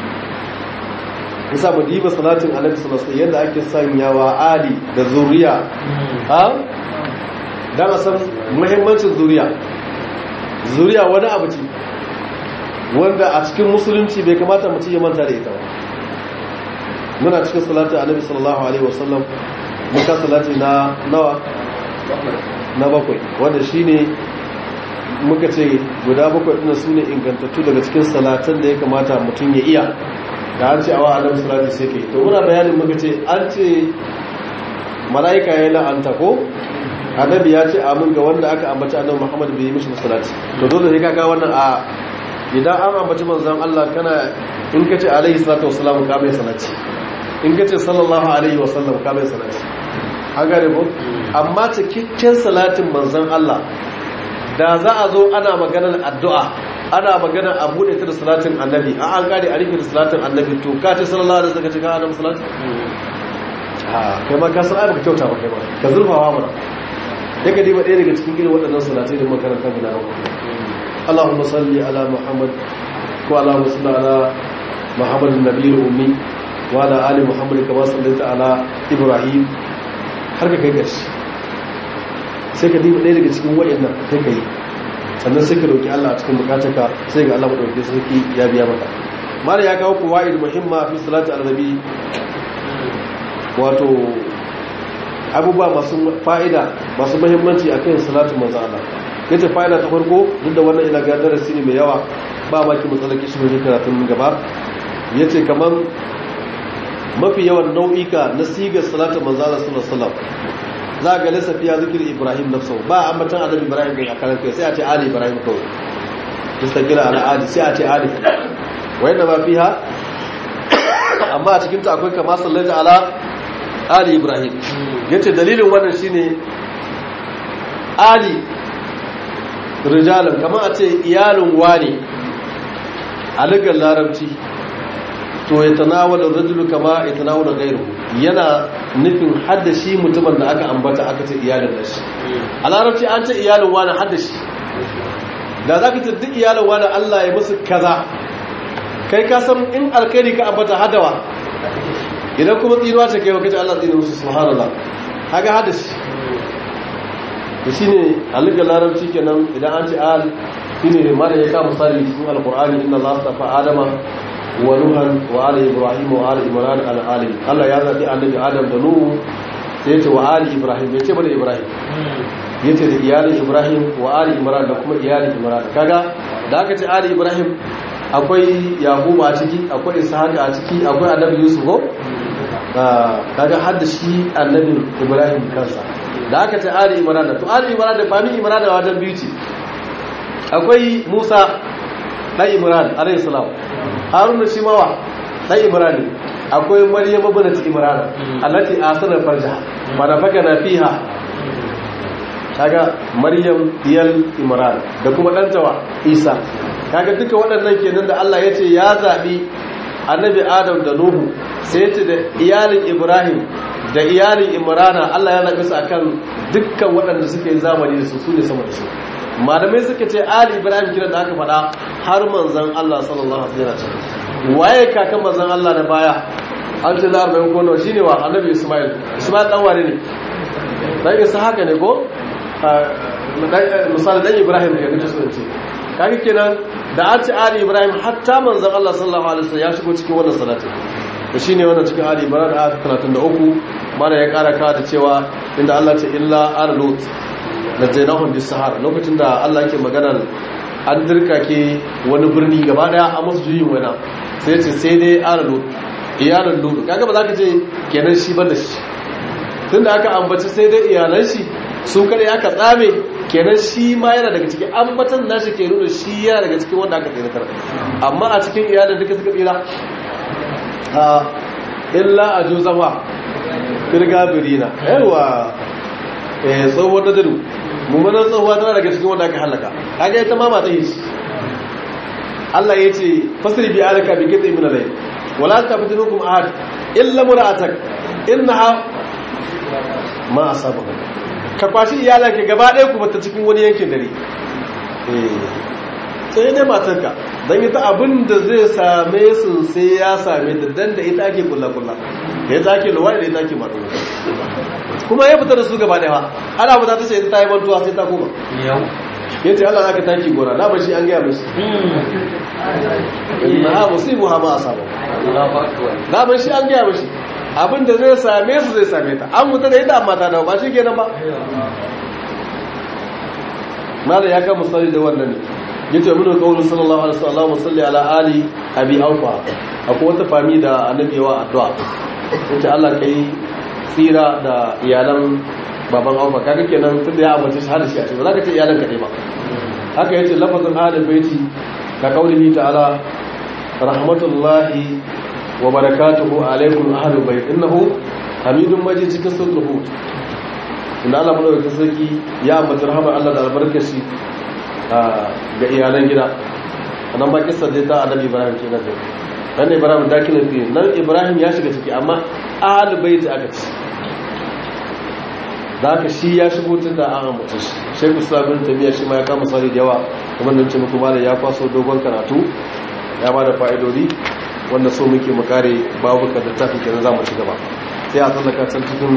isa mu diba salatin annabi sallallahu alaihi yadda ake sanyawa ali da zuriya ha dan a san muhimmancin zuriya zuriya wani abu ce wanda a cikin musulunci bai kamata mutum ya manta da ita ba muna cikin salatin annabi sallallahu alaihi wasallam muka salati na nawa na bakwai wanda shine muka ce guda bakwai ɗin su ne ingantattu daga cikin salatan da ya kamata mutum ya iya da an ce awa annabi salati sai kai to muna bayanin muka ce an ce mala'ika ya la'anta ko annabi ya ce amin ga wanda aka ambaci annabi muhammad bai yi mishi salati to dole sai kaga wannan a idan an ambaci manzon Allah kana in kace alaihi salatu wassalam ka mai salati in kace sallallahu alaihi wasallam ka mai salati an gane ko amma cikakken salatin manzon Allah da za a zo ana maganar addu'a ana maganar a buɗe ta da salatin annabi a an gane a rufe da salatin annabi to ka ce sallallahu alaihi wasallam ka ce ka annabi salati a kai ma ka san ai baka kyauta ba kai ma ka zurfawa mana sai ka diba ɗaya daga cikin irin waɗannan salatai da makaranta guda uku Allahumma salli ala Muhammad ko Allahumma salli ala Muhammad nabiyul ummi wa ala ali Muhammad kama sallaita ala Ibrahim har ka kai gashi sai ka diba ɗaya daga cikin waɗannan sai ka yi sannan sai ka roki Allah a cikin bukatarka sai ga Allah madaukakin sarki ya biya maka mara ya kawo kuwa'id muhimma fi salati al-nabi wato abubuwa masu fa'ida masu muhimmanci akan salatu manzo Allah yace fa'ida ta farko duk da wannan ina ga darasi ne mai yawa ba maki matsalaki shi ne karatun gaba yace kaman mafi yawan nau'ika na sigar salatu manzo Allah sallallahu alaihi wasallam za ga lissafi ya zikir Ibrahim nafsu ba ambatan annabi Ibrahim ga akaran kai sai a ce ali Ibrahim kawai mustaqila ala ali sai a ce ali wayanda ba fiha amma a cikin ta akwai kama sallata ala ali Ibrahim yace dalilin wannan shine ali rijalan kamar a ce iyalin wani a lugar larabci to ya tanawala rajulu kama ya tanawala gairu yana nufin haddashi mutumin da aka ambata aka ce iyalin da shi a larabci an ce iyalin wani haddashi da za ka ce duk iyalin wani allah ya musu kaza kai ka san in alkhairi ka ambata hadawa idan kuma tsinuwa ce kai wakaci allah tsinu musu subhanallah haka haddashi da shi ne halittar larabci kenan idan an ce al shi ne mara ya kama misali cikin alkur'ani inda za su tafa adama wa nuhan wa ali ibrahim wa ali imran al alamin Allah ya zabi annabi adam da nuhu sai yace wa ali ibrahim yace bane ibrahim yace da iyalin ibrahim wa ali imran da kuma iyalin imran kaga da aka ce ali ibrahim akwai yaquba a ciki akwai ishaq a ciki akwai annabi yusuf ko kaga har da shi annabi ibrahim kansa da aka ce ali imran to ali imran da fami imran da wajen biyu ce akwai musa dan imran alayhi salam haruna shi mawa dan imran ne akwai maryam ibnat imran allati asara farja fa nafaka fiha kaga maryam diyal imran da kuma dan tawa isa kaga duka waɗannan kenan da Allah ya ce ya zabi annabi adam da nuhu sai ya ce da iyalin ibrahim da iyalin imrana Allah ya nabi su akan dukkan waɗanda suke zamani da su su ne sama da su malamai suka ce ali ibrahim kira da aka faɗa har manzon Allah sallallahu alaihi wasallam waye kakan manzon Allah da baya an ce da arba'in ko nawa shine wa annabi isma'il isma'il dan wane ne dan isa haka ne ko misali dan ibrahim ne nake so in ce kaga kenan da an ce ali ibrahim hatta manzon Allah sallallahu alaihi wasallam ya shigo cikin wannan salati to shine wannan cikin ali imran ayat 33 mana ya kara kawo da cewa inda Allah ce illa arlut najaynahum bis sahara lokacin da Allah yake maganar an dirkake wani birni gaba daya a musu juyin wani sai ce sai dai arlut iyalan lutu kaga ba za ka ce kenan shi ban da shi tun da aka ambaci sai dai iyalan shi su kada ya ka tsame kenan shi ma yana daga cikin ambatan nashi ke nuna shi yana daga cikin wanda aka tsiratar amma a cikin iyalan duka suka tsira a illa a jo zama firga birina yawa eh tsohuwar da dadu mummunan tsohuwa tana daga cikin wanda aka halaka kaga ita ma mata yi Allah ya ce fasiri bi alaka bi kitse min alai wala taftinukum ahad illa mura'atak innaha ma asabahu ka kwashi iyalanka gaba ɗaya kuma ta cikin wani yankin dare sai dai matarka don ita abin da zai same su sai ya same da dan da ita ake kulla-kulla da ita ake luwa da ita ake maɗu kuma ya fita da su gaba ɗaya ana fita ta ce ita ta yi mantuwa sai ta koma ya ce Allah zaka taki gora na bashi an gaya musu inna ha musibu ha ma asaba na bashi an gaya mushi abin da zai same su zai same ta an mutu da ita amma ta dawo ba shi kenan ba mala ya kama misali da wannan ne yace mun kaulu sallallahu alaihi wasallam salli ala ali abi aufa akwai wata fami da annabi yawa addu'a yace Allah kai tsira da iyalan baban aufa kaga kenan tunda ya amince shi har shi a ce ba za ka ce iyalan kadai ba haka yace lafazin ahlul baiti ka kaulihi ta'ala rahmatullahi wa barakatuhu alaikum ahlul bait innahu hamidun majid cikin suratul hud inda Allah madaukakin sarki ya ambaci rahmar Allah da albarkar shi ga iyalan gida nan ba kissa dai ta annabi Ibrahim ke nan dan Ibrahim dakilin fi nan Ibrahim ya shiga ciki amma ahlul bait aka ci da haka shi ya shigo tun da an ambata shi Sheikh Islam bin Taymiyyah shi ma ya kama sari da yawa kuma nan ce muku malam ya kwaso dogon karatu ya ba da fa'idodi wanda so muke mu kare babuka da tafi kenan za mu ci gaba sai a tsallaka can cikin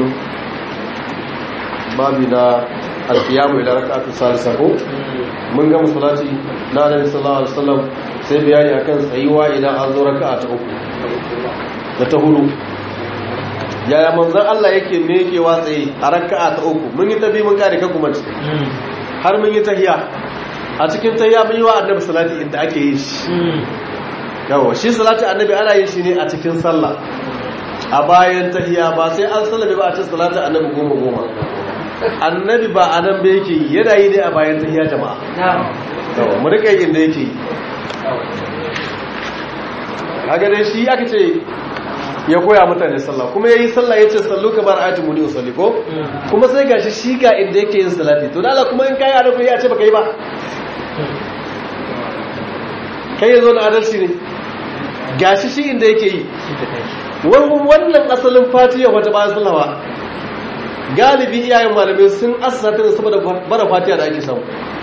babi na alkiyamu ila raka'atu salisa ko mun ga musallati na annabi sallallahu alaihi wasallam sai bayani akan tsayuwa idan an zo raka'a ta uku da ta hudu yaya manzon Allah yake me yake watsaye a raka'a ta uku mun yi tabi mun kare kan kuma har mun yi tahiya a cikin tahiya mun yi wa annabi salati inda ake yi shi yawa shi salati annabi ana yin shi ne a cikin sallah a bayan tahiya ba sai an sallabe ba a cikin salati annabi goma goma annabi ba a nan ba yake yi yana yi ne a bayan tahiya jama'a yawa mu rika yin da yake yi kaga dai shi aka ce ya koya mutane sallah kuma yayi sallah yace sallu kamar ayatu muni usalli ko kuma sai gashi shi ga inda yake yin salati to dala kuma in kai a rufe ya ce baka yi ba kai yazo na adalci ne gashi shi inda yake yi wannan asalin fatiha wata ba sallawa galibi iyayen malamai sun asasa ta saboda bara fatiha da ake samu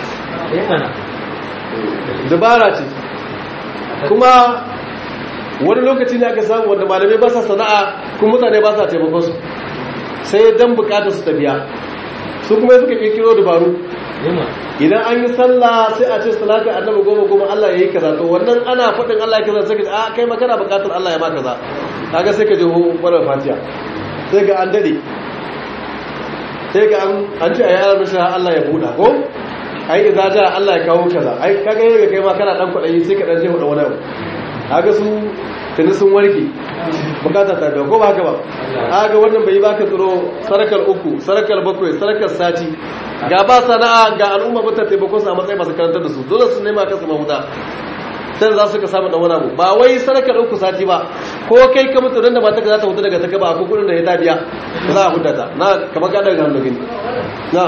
dabara ce kuma wani lokaci ne aka samu wanda malamai ba sa sana'a kuma mutane ba sa taimakon su sai dan bukatar su ta biya su kuma suka kirkiro dabaru idan an yi sallah sai a ce salatu annabi goma goma Allah ya yi kaza to wannan ana faɗin Allah ya kaza sai ka a kai ma kana bukatar Allah ya ma kaza kaga sai ka je hu barar fatiha sai ga an dade sai ga an ce a yaran mishi Allah ya buɗa ko ai idza ja Allah ya kawo kaza ai kaga yaga kai ma kana dan kwadayi sai ka dan je hudu wani abu kaga su tuni sun warke bukata ta biya ko ba haka ba kaga wannan bai baka tsoro sarakar uku sarakar bakwai sarakar sati ga ba sana'a ga al'umma ba ta taimako su a matsayin masu karantar da su dole su nema kansu mahuta sai za su ka samu dan wani abu ba wai sarakar uku sati ba ko kai ka mutu dan da mata za ta hutu daga taka ba ko kudin da ya ta biya za a huta ta na kamar ka daga hannu gani na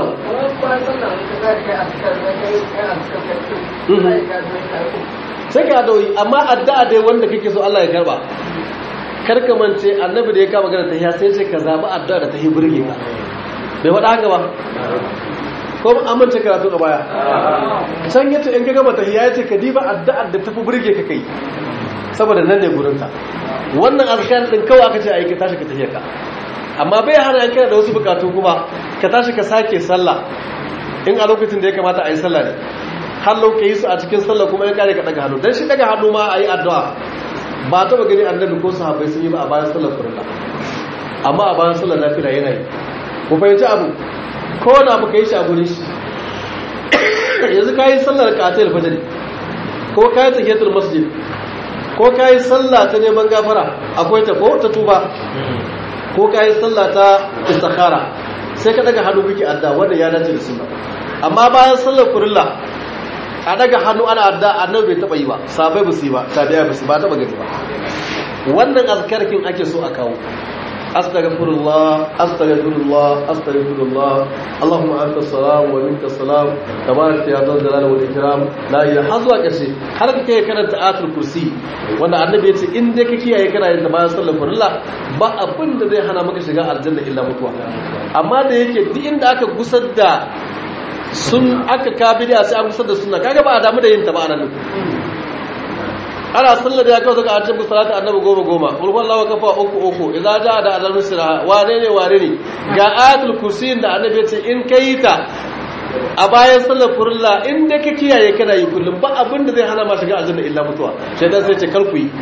sai ka dawoyi amma addu'a dai wanda kake so Allah ya karba karka mance annabi da ya kama gana tahiya sai sai ka zabi addu'a da tahi burge ka bai faɗa haka ba ko an mance karatu a baya can yace in ka gama tahiya yace ka diba addu'ar da tafi burge ka kai saboda nan ne gurin ta wannan azkar din kawai aka ce ai ka tashi ka tahiya ka amma bai hana yanka da wasu bukatu kuma ka tashi ka sake sallah in a lokacin da ya kamata a yi sallah ne har ka yi su a cikin sallah kuma ya kare ka daga hannu don shi daga hannu ma a yi addu'a ba ta ba gani annabi ko sahabbai sun yi ba a bayan sallar farilla amma a bayan sallar nafila yana yi ku fahimci abu ko wani abu ka yi shi a gurin shi yanzu ka yi sallar katil fajr ko ka yi tahiyatul masjid ko ka yi sallah ta neman gafara akwai ta ko ta tuba ko ka yi sallah ta istikhara sai ka daga hannu kike adda wanda ya dace da sunna amma bayan sallar kurilla a daga hannu ana adda annabi bai taba yi ba sabai ba su yi ba tabi'a ba su ba taba gani ba wannan azkarkin ake so a kawo astaghfirullah astaghfirullah astaghfirullah allahumma anta salam wa minka salam tabarak ya dal jalal wal ikram la ilaha har zuwa karshe har kake karanta ayatul kursi wanda annabi ya ce in dai ka kiyaye kana yin bayan sallar farilla ba abin da zai hana maka shiga aljanna illa mutuwa amma da yake duk inda aka gusar da sun aka kabida sai an gusar da sunna kaga ba a damu da yin ta ba anan ana sallar ya kawo daga an tabbata salatu annabi goma goma ulwan lawa kafa uku uku idza jaa da adal musra wane ne wane ne ga ayatul kursi da annabi ya ce in kai ta a bayan sallar furulla in da ka kiyaye kana yi kullum ba abin da zai hana ma shiga aljanna illa mutuwa shaitan sai ce kar ku yi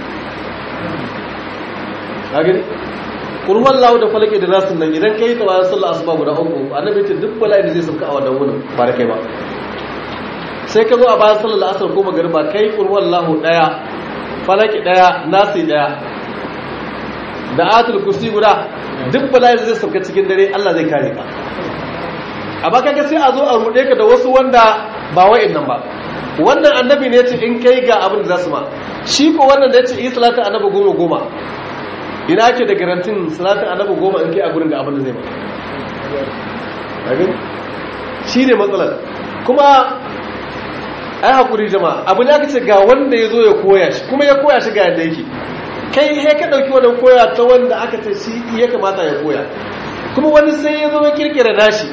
kagani kurwan lawo da falake da nasin nan idan kai ta bayan sallar asuba guda uku annabi ya ce duk bala'i da zai sauka a wannan wurin ba da kai ba sai ka zo a bayan sallar asar ko magariba kai kurwan lahu daya falaki daya nasi daya da atul kursi guda duk bala'i da zai sauka cikin dare Allah zai kare ka amma kaga sai a zo a rude ka da wasu wanda ba wa'annan ba wannan annabi ne yace in kai ga abin da zasu ma shi ko wannan da yace yi salatu annabi goma goma ina ake da garantin salatu annabi goma in kai a gurin ga abin da zai ma shi ne matsalar kuma ai hakuri jama'a abu ne aka ce ga wanda ya zo ya koya shi kuma ya koya shi ga yadda yake kai he ka ɗauki wannan koya ta wanda aka ce shi ya kamata ya koya kuma wani sai ya zo ya kirkira nashi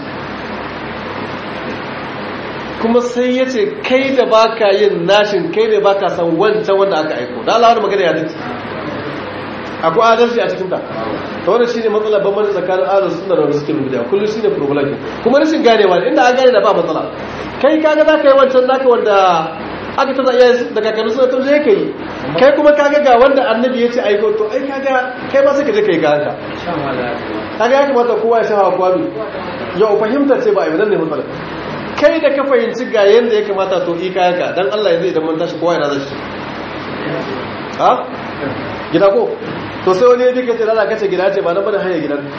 kuma sai ya ce kai da baka yin nashin kai da baka san wancan wanda aka aiko da Allah wani magana ya dace akwai adalci a cikin ta ta wani shine matsalar bambanci tsakanin adalci suna da wani suke rubuta kullum shine problem kuma rashin ganewa inda an gane da ba matsala kai kaga za ka yi wancan naka wanda aka ta iya da kakannin suna tun zai ka yi kai kuma kaga ga wanda annabi ya ce aiko to ai kaga kai ma sai ka je ka yi ga haka kaga ya kamata kowa ya sha hawa kwano yau fahimtar ce ba a yi ne matsala kai da ka fahimci ga yadda ya kamata to i kayanka don Allah ya zai idan mun tashi kowa yana zai ha gida ko to sai wani ya bi kace lala kace gida ce ba nan bane hanyar gidan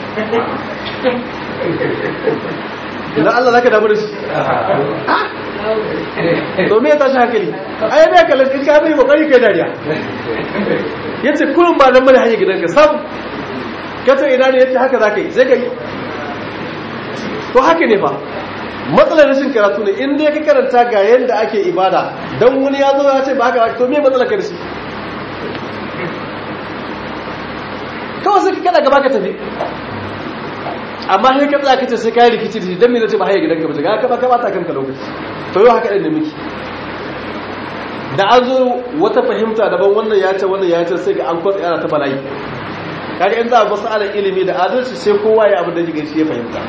idan Allah zaka damu da shi to me ya tashi hankali ai me kallon in ka bai kokari kai dariya yace kullum ba nan bane hanyar gidan ka sam kace ina ne yace haka zaka yi sai ka yi to haka ne fa matsalar rashin karatu ne in dai ka karanta ga yadda ake ibada don wani ya zo ya ce ba haka to me matsalar ka da shi kawai sai ka kada gaba ka tafi amma sai ka tsaya kace sai ka yi rikici da shi don me nace ba haye gidanka ba ga ka ba ka bata kanka lokaci to yau haka ɗin da miki da an zo wata fahimta daban wannan ya ce wannan ya ce sai ga an kwatsa yana ta bala'i kaga in za a basu ala ilimi da adalci sai kowa ya abin da jiga shi ya fahimta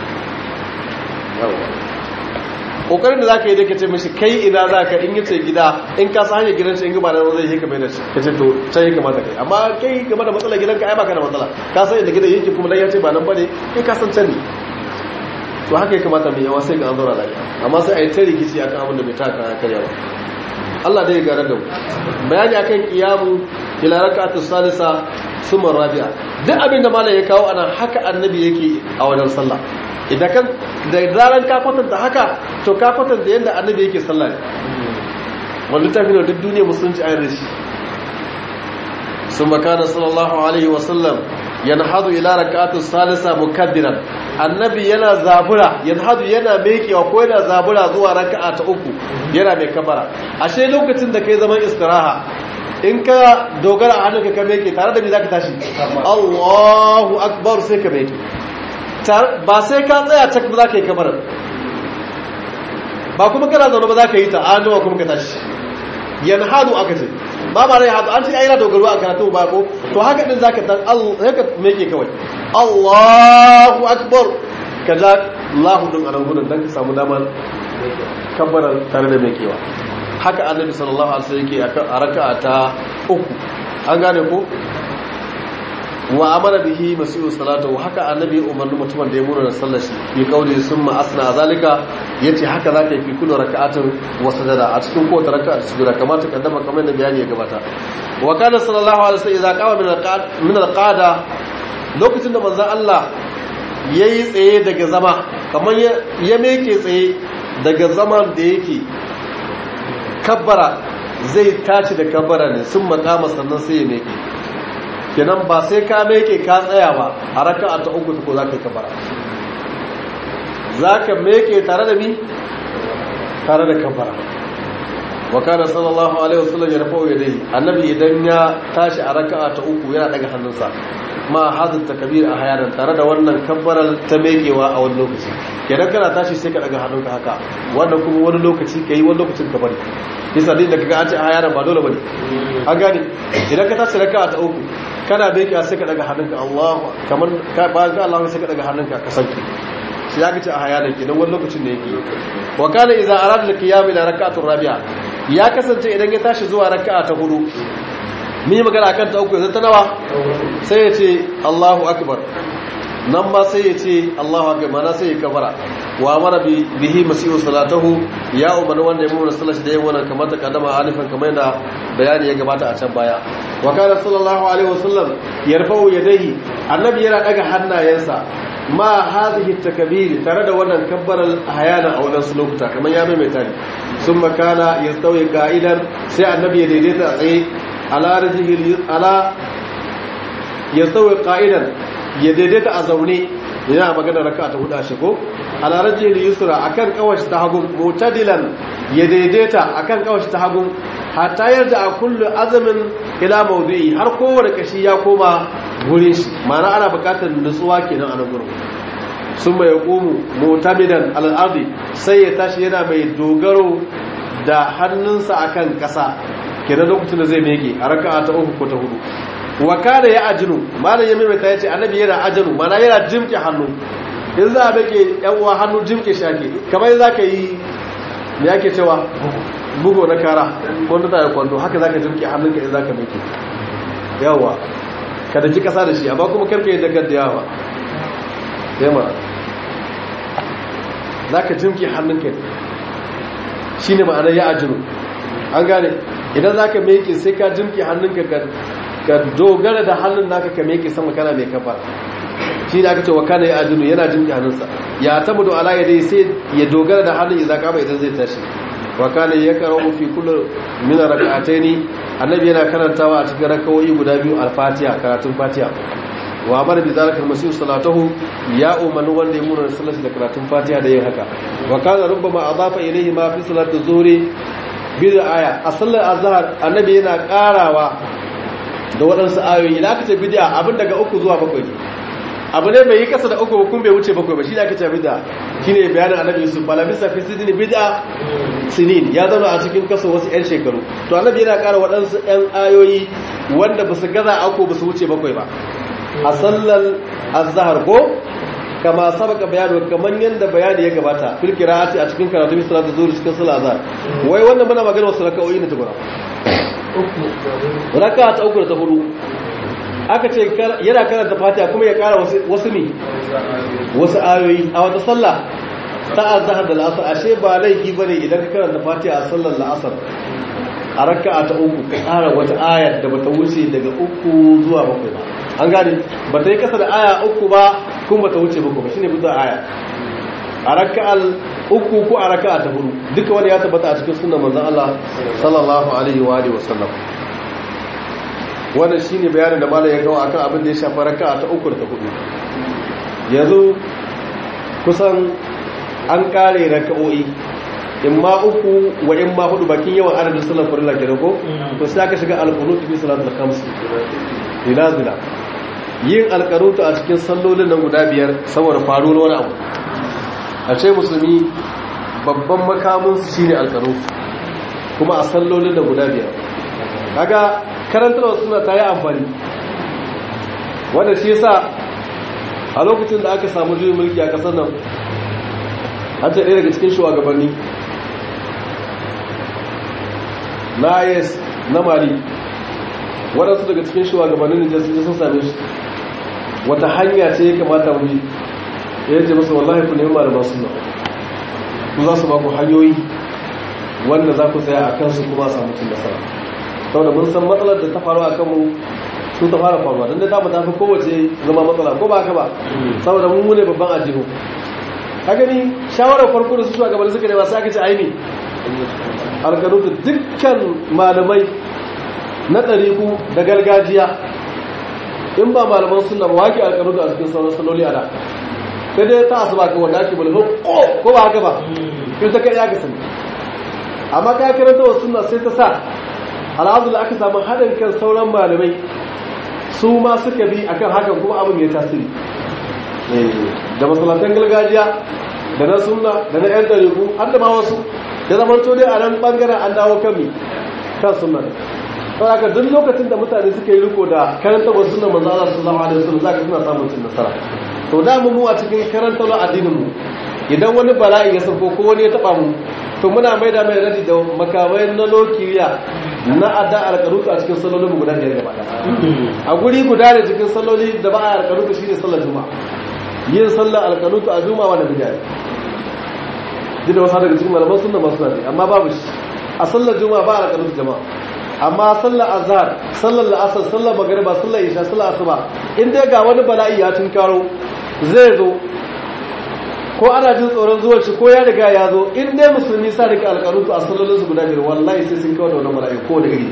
kokarin da zaka yi da kace mishi kai ina zaka in yace gida in ka san hanyar gidan shi in gaba da zai yi kamar da shi kace to sai ya kamata kai amma kai game da matsalar gidanka ai baka da matsala ka san inda gidan yake kuma dan yace ba nan bane kai ka san can ne to haka ya kamata mai yawa sai ga an zaura lafiya amma sai a yi ta rikici akan abin da bai taka karya ba Allah dai ya garar da mu bayani akan kiyamu ila rak'atu salisa summa rabi'a duk abin da malai ya kawo ana haka annabi yake a wajen sallah idan kan da zaran ka kwatanta haka to ka kwatanta yadda annabi yake sallah ne wanda tafi da duk duniya musulunci ayin rashi sun makana sallallahu alaihi wasallam yanhadu ila rak'atu salisa mukaddiran annabi yana zabura yanhadu yana mekewa ko yana zabura zuwa raka'a ta uku yana mai kabara ashe lokacin da kai zaman istiraha in ka dogara a hannunka ka meke tare da me zaka tashi Allahu akbar sai ka meke ba sai ka tsaya cak ba za ka yi kamarar ba kuma kana zaune ba za ka yi ta an jima kuma ka tashi yan hadu aka ce ba ma rai hadu an ce ayyana dogaro a karatu ba ko to haka din za ka tan haka meke kawai allahu akbar ka ja Allahu din anan gudun dan ka samu damar kabbaran tare da mai kewa haka annabi sallallahu alaihi wasallam yake a raka'a ta uku an gane ko wa amara bihi masihu salatu haka annabi umarni mutumin da ya mura da sallar shi bi kauli summa asna zalika yace haka zaka yi fi kullu raka'atin wa sajada a cikin kowace raka'a da sujuda kamar ta kaddama kamar da bayani ya gabata wa kana sallallahu alaihi wasallam idza qama min al-qad min al-qada lokacin da manzon Allah yayi tsaye daga zama kamar ya meke tsaye daga zaman da yake kabbara zai tashi da kabbara ne sun makama sannan sai ya meke kenan ba sai ka meke ka tsaya ba a raka'a ta uku ko za ka yi kabbara za ka meke tare da mi tare da kabbara wa kana sallallahu alaihi wasallam ya rafa yadayhi annabi idan ya tashi a raka'a ta uku yana daga hannunsa ma hadin takbir a hayaran tare da wannan kabbaral ta mekewa a wani lokaci kenan kana tashi sai ka daga hannunka haka wannan kuma wani lokaci kai wani lokacin ka bari bisa din da kaga an ce a hayaran ba dole bane an gane idan ka tashi raka'a ta uku kana mekewa sai ka daga hannunka Allahu kamar ka bayan ka Allahu sai ka daga hannunka ka sanki shi ya kace a hayaran kenan wani lokacin ne yake wa kana idza arada al-qiyam ila rak'atur rabi'a ya kasance idan ya tashi zuwa raka'a ta hudu mun yi magana akan ta uku yanzu ta nawa sai ya ce Allahu akbar nan ma sai ya ce Allahu akbar mana sai ya kabara wa mara bihi masihu salatahu ya umarni wanda ya mura sallar shi da yin wannan kamar ta kadama alifan kamar yadda bayani ya gabata a can baya wa kana sallallahu alaihi wasallam yarfa'u yadayhi annabi yana daga hannayensa ma hadhihi takbir tare da wannan kabbaral hayana a wannan lokuta kamar ya maimaita ne sun makana yastawi qa'idan sai annabi ya daidaita a tsaye ala rajihil ala yastawi qa'idan ya daidaita a zaune yana magana raka'a ta huda shi ko ala rajihil yusra akan kawashi ta hagun mutadilan ya daidaita akan kawashi ta hagun hatta yarda a kullu azamin ila mawdu'i har kowane kashi ya koma gurin shi ma'ana ana bukatar nutsuwa kenan a nan gurin sun mai ƙumu mutamidan al'ardi sai ya tashi yana mai dogaro da hannunsa akan ƙasa kenan lokacin da zai mege a raka'a ta uku ko ta hudu wa kana ya ajinu malam ya maimaita ya ce annabi yana ajinu mana yana jimke hannu in za a bake yan uwa hannu jimke shi ake kamar za ka yi me ake cewa bugo na kara kwando ta kwando haka za ka jimke hannunka in za ka meke yawa ka da ji kasa da shi amma kuma karka yi dagar da yawa yamma za ka jimke hannunka shi ne ma'anar ya ajinu an gane idan za ka meke sai ka jimke hannunka ka dogara da hannun naka ka meke sama kana mai kafa shi da aka ce wa kana ya ajinu yana jimke hannunsa ya tabu da ala ya dai sai ya dogara da hannun idan kama idan zai tashi wa kana ya karo fi kullu min rak'ataini annabi yana karantawa a cikin rakawoyi guda biyu al-fatiha karatun fatiha wa bar bi zalika al-masih salatuhu ya umanu wanda ya mura sallati da karatun fatiha da yin haka wa kana rubbama adafa ilayhi ma fi salati zuhri bil aya a sallar azhar annabi yana karawa da waɗansu ayoyi idan aka ce bid'a abin daga uku zuwa bakwai abu ne bai yi kasa da uku kun bai wuce bakwai ba shi da aka ce bid'a shine bayanin annabi yusuf balabisa fi sidin bid'a sinin ya zama a cikin kaso wasu 'yan shekaru to annabi yana ƙara waɗansu 'yan ayoyi wanda ba su gaza ako ba su wuce bakwai ba a sallar azhar ko kama sabaka bayani kamar yadda bayani ya gabata fil qira'ati a cikin karatu bi salatu zuhur cikin sallar azhar wai wannan muna magana wasu raka'o'i ne tukuna raka'a ta uku da ta hudu aka ce yana karanta fatiha kuma ya kara wasu ne wasu ayoyi a wata sallah ta azhar da la'asar ashe ba laifi bane idan ka karanta fatiha a sallar la'asar a raka'a ta uku ka kara wata aya da bata wuce daga uku zuwa bakwai ba an gane bata yi kasa da aya uku ba kuma bata wuce bakwai ba shine bisa aya a raka'al uku ko a raka'a ta hudu duka wani ya tabbata a cikin sunan manzon Allah sallallahu alaihi wa alihi wasallam wannan shine bayanin da malam ya kawo akan abin da ya shafi raka'a ta uku da ta hudu yanzu kusan an kare raka'o'i in ma uku wa in ma hudu bakin yawan adadin sallar farilla kenan ko to sai aka shiga alqunut fi salatul khams dinazila yin alqanut a cikin sallolin nan guda biyar saboda faruwar wani abu a ce musulmi babban makamin su shine alqanut kuma a sallolin nan guda biyar kaga karantarwa suna ta yi amfani wanda shi yasa a lokacin da aka samu juyin mulki a kasar nan an ce ɗaya daga cikin shugabanni na yes na mali waɗansu daga cikin shugabannin da sun same shi wata hanya ce ya kamata mu bi ya ce masa wallahi ku nemi malaman suna ku za su ba ku hanyoyi wanda za ku tsaya a kansu kuma samu cin nasara saboda mun san matsalar da ta faru a kanmu sun ta fara faruwa don da ta ta fi kowace zama matsala ko ba haka ba saboda mun mune babban ajihu ka gani shawarar farko da su shugabanni suka nema sai aka ce aini alkanutu dukkan malamai na ɗariku da gargajiya in ba malaman suna ba wake alkanutu a cikin sauran saloli a da sai dai ta asuba ka wanda ake bulhu ko ba haka ba in ta kai aka sani amma ka karanta wa suna sai ta sa alhamdulillah aka samu haɗin kan sauran malamai su ma suka bi akan hakan kuma abin ya tasiri da masalatan gargajiya da na sunna da na yan ɗariku har da ma wasu ya zama to dai a nan bangaren an dawo kan mi kan sunna saboda haka duk lokacin da mutane suka yi riko da karanta wasu sunna manzo Allah sallallahu alaihi wasallam zaka suna samun cin nasara to da mu mu a cikin karanta lo addinin mu idan wani bala'i ya sauko ko wani ya taba mu to muna mai da mai radi da makamai na lokiriya na adda alƙarutu a cikin sallolin mu guda biyar gaba a guri guda da cikin salloli da ba a alƙarutu shine sallar juma'a yin sallar alƙarutu a juma'a wanda bid'a duk da wasu daga cikin malaman sunna masu nafi amma babu shi a sallar juma'a ba a alƙarutu jama'a amma sallar azhar sallar la'asar sallar magariba sallar isha sallar asuba in dai ga wani bala'i ya tunkaro zai zo ko ana jin tsoron zuwan shi ko ya riga ya zo in dai musulmi sa rike alƙarutu a sallolin su guda biyar wallahi sai sun kawo da wani bala'i ko da iri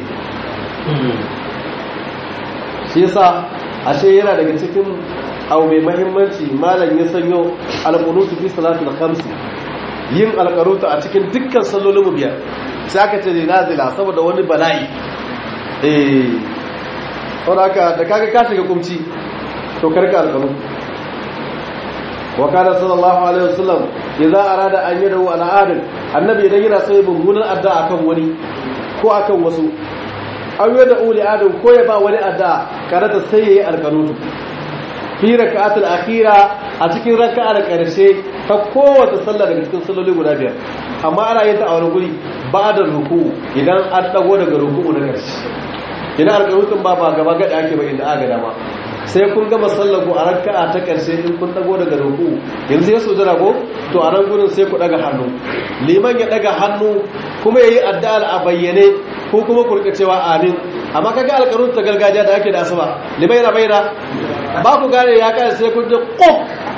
shi yasa ashe yana daga cikin abu mai mahimmanci malam ya sanyo alƙunutu fi salatul khamsi yin alƙarutu a cikin dukkan sallolin mu biyar sai aka ce nazila saboda wani bala'i eh saboda da kaga ka shiga kumci to karka alƙarutu wa kana sallallahu alaihi wasallam idza arada an yadahu ala adin annabi idan yana sai mummunan addu'a akan wani ko akan wasu an yada uli adin ko ya ba wani addu'a karata sai yayi alƙanutu fi raka'atul akhira a cikin raka'ar karshe ta kowace sallah daga cikin salloli guda biyar amma ana yin ta a wani guri ba da ruku idan an dago daga ruku na karshe idan alƙanutun ba ba gaba gada ake ba inda aka dama sai kun gama sallar ku a raka'a ta karshe in kun dago daga ruku yanzu ya sojara ko to a nan gurin sai ku daga hannu liman ya daga hannu kuma yayi addu'a a bayyane ko kuma ku rika cewa amin amma kaga alƙarun ta gargajiya da ake da asuba liman yana bayyana ba ku gane ya kai sai kun ji quf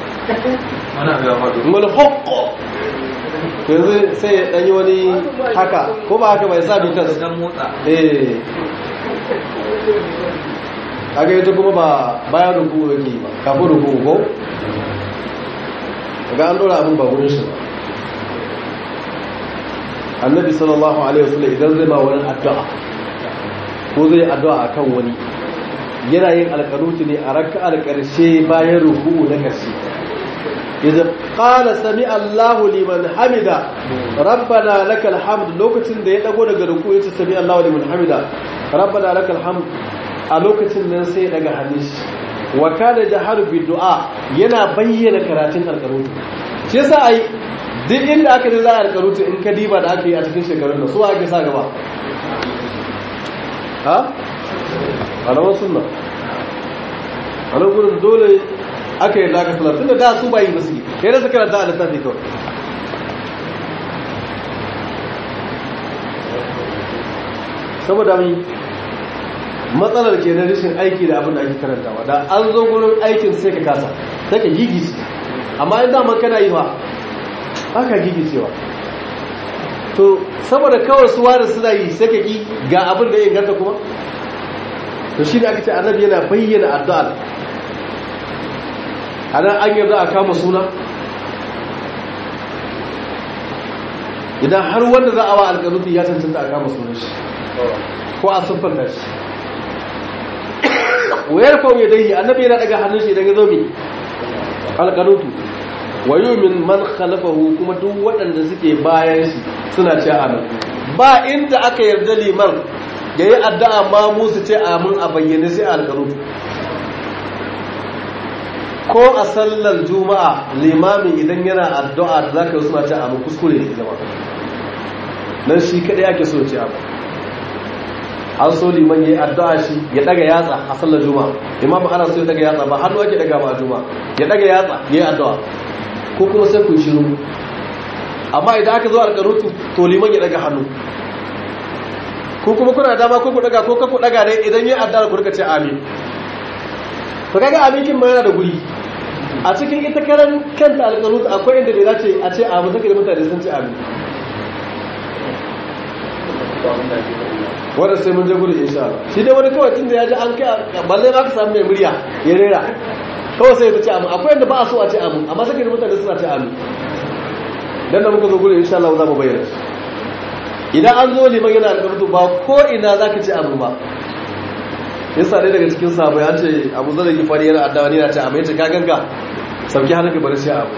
mul huqqo to yanzu sai ya danyi wani haka ko ba haka bai sa bitas eh kaga ita kuma ba bayan ruku yake ba kafin ruku ko ga an dora abin ba gurin shi ba annabi sallallahu alaihi wasallam idan zai ma wani addu'a ko zai addu'a akan wani yana yin alƙanuti ne a raka'ar ƙarshe bayan ruku na ƙarshe idan qala sami Allahu liman hamida rabbana lakal hamd lokacin da ya dago daga ruku yace sami Allahu liman hamida rabbana lakal hamd a lokacin nan sai daga hannun shi wa kana jaharu bi du'a yana bayyana karatun alqarutu shi yasa ai duk inda aka yi za a alqarutu in ka diba da aka yi a cikin shekarun nan su ake sa gaba ha alawan sunna a nan gurin dole aka yi zaka salar tunda da su bayi ba su yi kai da su karanta a littafi kawai saboda mai matsalar ke na rashin aiki da abin da ake karantawa da an zo gurin aikin sai ka kasa sai ka gigice amma in daman kana yi ba aka gigicewa to saboda kawai su ware suna yi sai ka ki ga abin da ya inganta kuma to shi da aka ce annabi yana bayyana addu'ar a nan an yarda a kama suna idan har wanda za a wa alƙanuti ya cancanta a kama sunan shi ko a siffanta shi wayar kawo ya dai annabi yana daga hannun shi idan ya zo mi alƙanutu wayo min man khalafahu kuma duk waɗanda suke bayan shi suna ce amin ba inda aka yarda liman ya yi addu'a ma musu ce amin a bayyane sai a alƙanutu ko a sallar juma'a limami idan yana addu'a da zaka yi suna ce abu kuskure ne zama nan shi kadai ake so ce abu an so liman yayi addu'a shi ya daga yatsa a sallar juma'a imamu ana so ya daga yatsa ba hannu ake daga ba a juma'a ya daga yatsa yayi addu'a ko kuma sai ku shiru amma idan aka zo alƙarutu to liman ya daga hannu ko kuma kuna dama ko ku daga ko ku daga ne idan yayi addu'a ku rika ce amin to kaga amin kin ma yana da guri a cikin ita karan kanta alƙarutu akwai inda bai dace a ce amin take da mutane sun ce amin wadda sai mun je gudu insha Allah shi dai wani kawai tun da ya ji an kai balle ba ka samu mai murya ya rera kawai sai ta ce amin akwai yadda ba a so a ce amin amma sai mutane suna ce amin dan da muka zo gudu insha Allah za mu bayyana idan an zo liman yana da karatu ba ko ina zaka ce amin ba yasa dai daga cikin sahabbai an ce Abu Zar ki fari yana addawa ne yana ce amin yace ka ganka sauki hannunka bari sai abu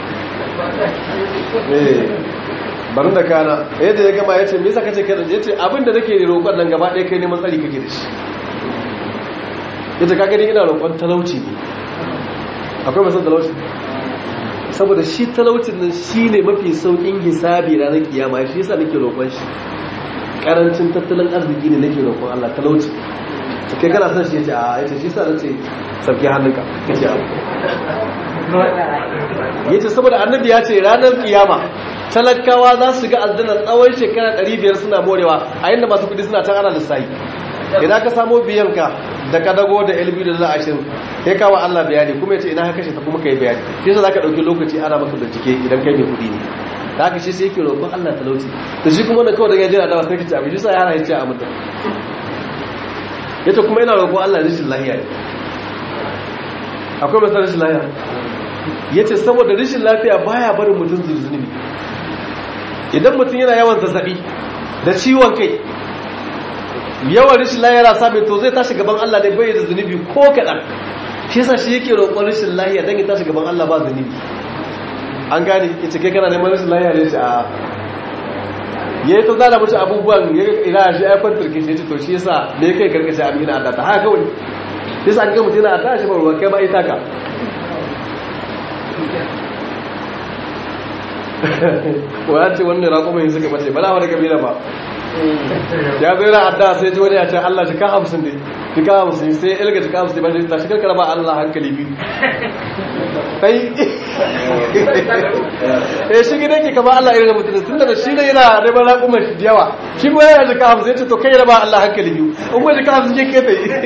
eh barin da kana yadda ya gama ya ce me yasa kace kai ya ce abinda nake roƙon nan gaba ɗaya kai neman tsari kake da shi yace ka gani ina roƙon talauci ne akwai masan talauci saboda shi talaucin nan shine mafi saukin hisabi ranar kiyama shi yasa nake roƙon shi karancin tattalin arziki ne nake roƙon Allah talauci kai kana son shi yace a yace shi yasa nace sabki hannunka kace abu yace saboda annabi ya ce ranar kiyama talakawa za su ga aljanna tsawon shekara 500 suna morewa a inda masu kudi suna can ana lissayi idan ka samo biyanka da kadago da lb da za a shirin sai kawo allah bayani kuma ya ce ina ka kashe ta kuma ka yi bayani shi sa za ka ɗauki lokaci ana maka bincike idan kai mai kudi ne da haka shi sai yake roƙon allah talauci da shi kuma da kawai da ya jira dawa sai ka ci abin shi sa ya hana ya ce a mutum ya ce kuma ina roƙon allah rashin lahiya ne akwai masu rashin lahiya ya ce saboda rashin lafiya baya barin mutum zuzunubi idan mutum yana yawan zazzabi da ciwon kai yawan rashin lahiya sami to zai tashi gaban Allah ne bai da zunubi ko kaɗan shi yasa shi yake roƙon rashin lahiya don ya tashi gaban Allah ba zunubi an gane ya ce kai kana neman rashin lahiya ne ce a ya yi ta zana mace abubuwan ya ina shi ya kwantar ke shi to shi yasa ne kai karkashe abin yana adata haka kawai shi yasa an ga mutum yana adata shi ba ruwa kai ba ita ka wa ce wannan raƙumin suka mace ba na wani kabila ba ya zai na adda sai ji wani ya ce Allah jika hamsin ne jika hamsin sai ilga jika hamsin ba ta shigar karaba Allah hankali biyu kai eh shi gidan ke kama Allah irin mutum tun da shi ne yana neman raƙumin shi yawa shi ko yana jika hamsin ce to kai raba Allah hankali biyu in ba jika hamsin je ke ta yi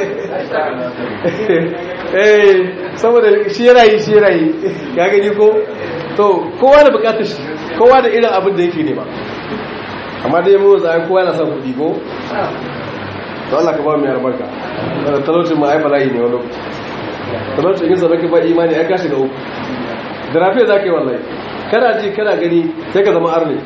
eh saboda shi yana yi shi yana yi ya gani ko to kowa da bukatar shi kowa da irin abin da yake nema amma dai mu zai kowa yana son kudi ko to Allah ka ba mu albarka da talaucin ma ai bala'i ne wani lokaci talaucin yin sabaki ba imani ai ka shiga uku da rafiya za ka yi wallahi kana ji kana gani sai ka zama arne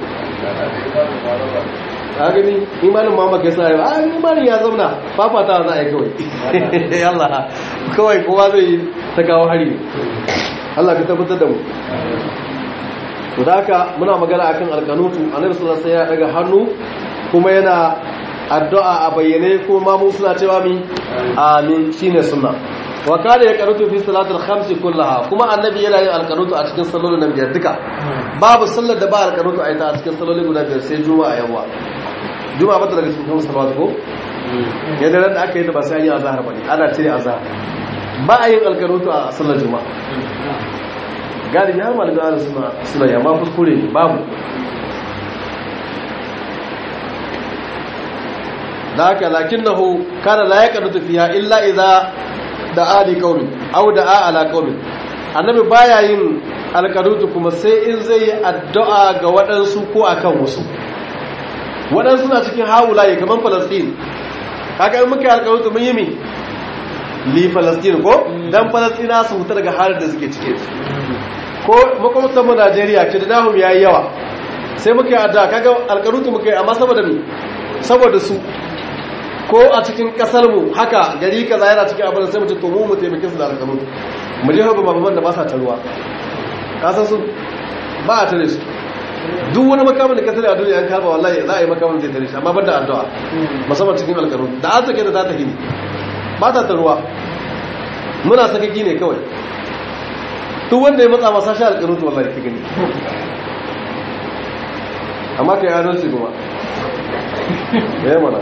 a gani imanin ma maka yasa a imanin ya zauna fafata za a yi kawai Allah kawai kowa zai yi ta kawo hari Allah ka tabbatar da mu to da haka muna magana akan alkanutu annabi sallallahu alaihi wasallam ya daga hannu kuma yana addu'a a bayyane ko ma mu suna cewa mi amin shine sunna wa kana ya kanutu fi salatul khams kullaha kuma annabi yana yin alkanutu a cikin sallolin nan biyar duka babu sallar da ba alkanutu a ita a cikin sallolin guda biyar sai juma'a yawa juma'a ba ta daga cikin salawat ko yadda ran da aka yi da ba sai an yi azhar bane ana cire azhar ba a yin alkanutu a sallar juma'a galibi har malamin ala suna suna yamma kuskure ne babu da haka lakin na hu kana la ya kanutu fiya illa idza da ali qaumin aw da ala qaumin annabi baya yin alkanutu kuma sai in zai yi addu'a ga waɗansu ko akan wasu waɗansu na cikin hawulaye kamar falastin kaga in muka yi alkanutu mun yi mi li falastin ko dan falastina su huta daga halin da suke cike ko makwamtan mu Najeriya ce da nahum yayi yawa sai muka yi addu'a kaga alƙarutu muka yi amma saboda me saboda su ko a cikin kasar mu haka gari kaza yana cikin abin sai mu ce to mu mu taimake su da alƙarutu mu je haɓa mababan da ba sa taruwa ka san su ba a tare su duk wani makamin da ka tare a duniya an karba wallahi za a yi makamin zai tare shi amma ban da addu'a musamman cikin alƙarutu da an take da za ta hini ba ta taruwa muna sakaki ne kawai duk wanda ya matsa masa shi alƙanutu wallahi ka gani amma ka yi adalci kuma ya mana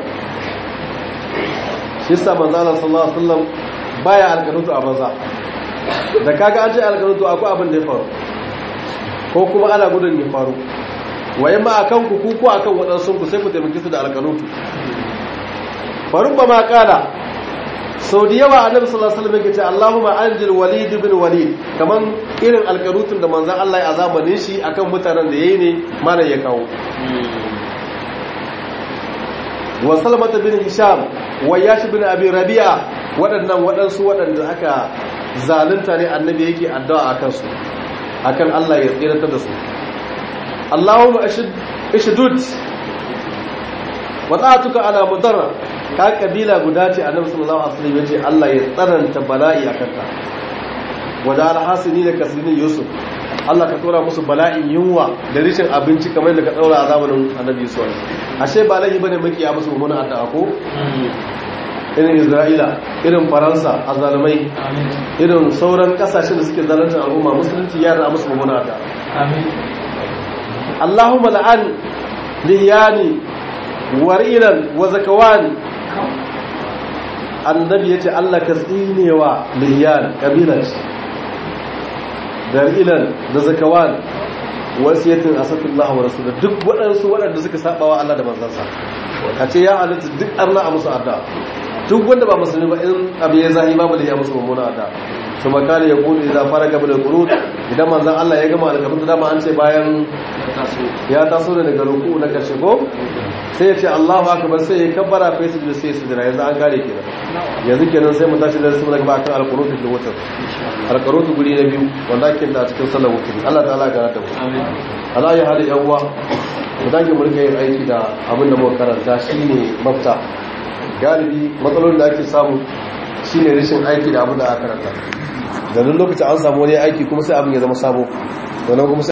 shi sa manzana sallallahu alaihi wasallam baya alƙanutu a banza da kaga an ce alƙanutu akwai abin da ya faru ko kuma ana gudun ya faru waye ma akan ku ko akan waɗansu ku sai ku taimaki su da alƙanutu faru ba ma kala sau da yawa annabi sallallahu alaihi wasallam yake ce Allahumma anjil walid ibn walid kaman irin alƙarutun da manzon Allah ya azabanin shi akan mutanen da yayi ne mana ya kawo wa salmata bin hisham wa yash bin abi rabi'a waɗannan waɗansu waɗanda aka zalunta ne annabi yake addu'a akan su akan Allah ya tsirata da su Allahumma ashdud wa ta'atuka ala mudarra ka kabila guda ce annabi sallallahu alaihi wasallam yace Allah ya tsananta bala'i akan ta wada alhasini da kasinin yusuf Allah ka tura musu bala'in yunwa da rishin abinci kamar da ka daura a zamanin annabi yusuf ashe ba laifi bane makiya musu mummunan addu'a ko irin isra'ila irin faransa a zalimai irin sauran kasashen da suke zalunta al'umma musulunci ya da musu mummunan addu'a Allahumma la'an liyani warilan wa zakawani annabi yace Allah ka tsinewa liyan kabilat darilan da zakawan wasiyatin asatullahu wa rasulullah duk waɗansu waɗanda suka saba wa Allah da manzansa a ce ya halitta duk arna a musu adda duk wanda ba musulmi ba in abu ya zahi babu da ya musu mummuna adda su makali ya kudu idan fara gaba da kuru idan manzan Allah ya gama alƙabin da dama an ce bayan ya taso da daga ruku na ƙarshe ko sai ya ce Allahu akbar sai ya kabbara fa su da sai su jira yanzu an gare kenan yanzu kenan sai mu tashi da su daga bakan alqunut da wutar alqunut guri na biyu wanda ake da cikin sallar wutar Allah ta'ala ya garanta mu amin Allah ya hada yan uwa mu dage mu rika yin aiki da abin da muka karanta shine mafita galibi matsalolin da ake samu shine rashin aiki da abin da aka karanta da lokacin an samu wani aiki kuma sai abin ya zama sabo to nan kuma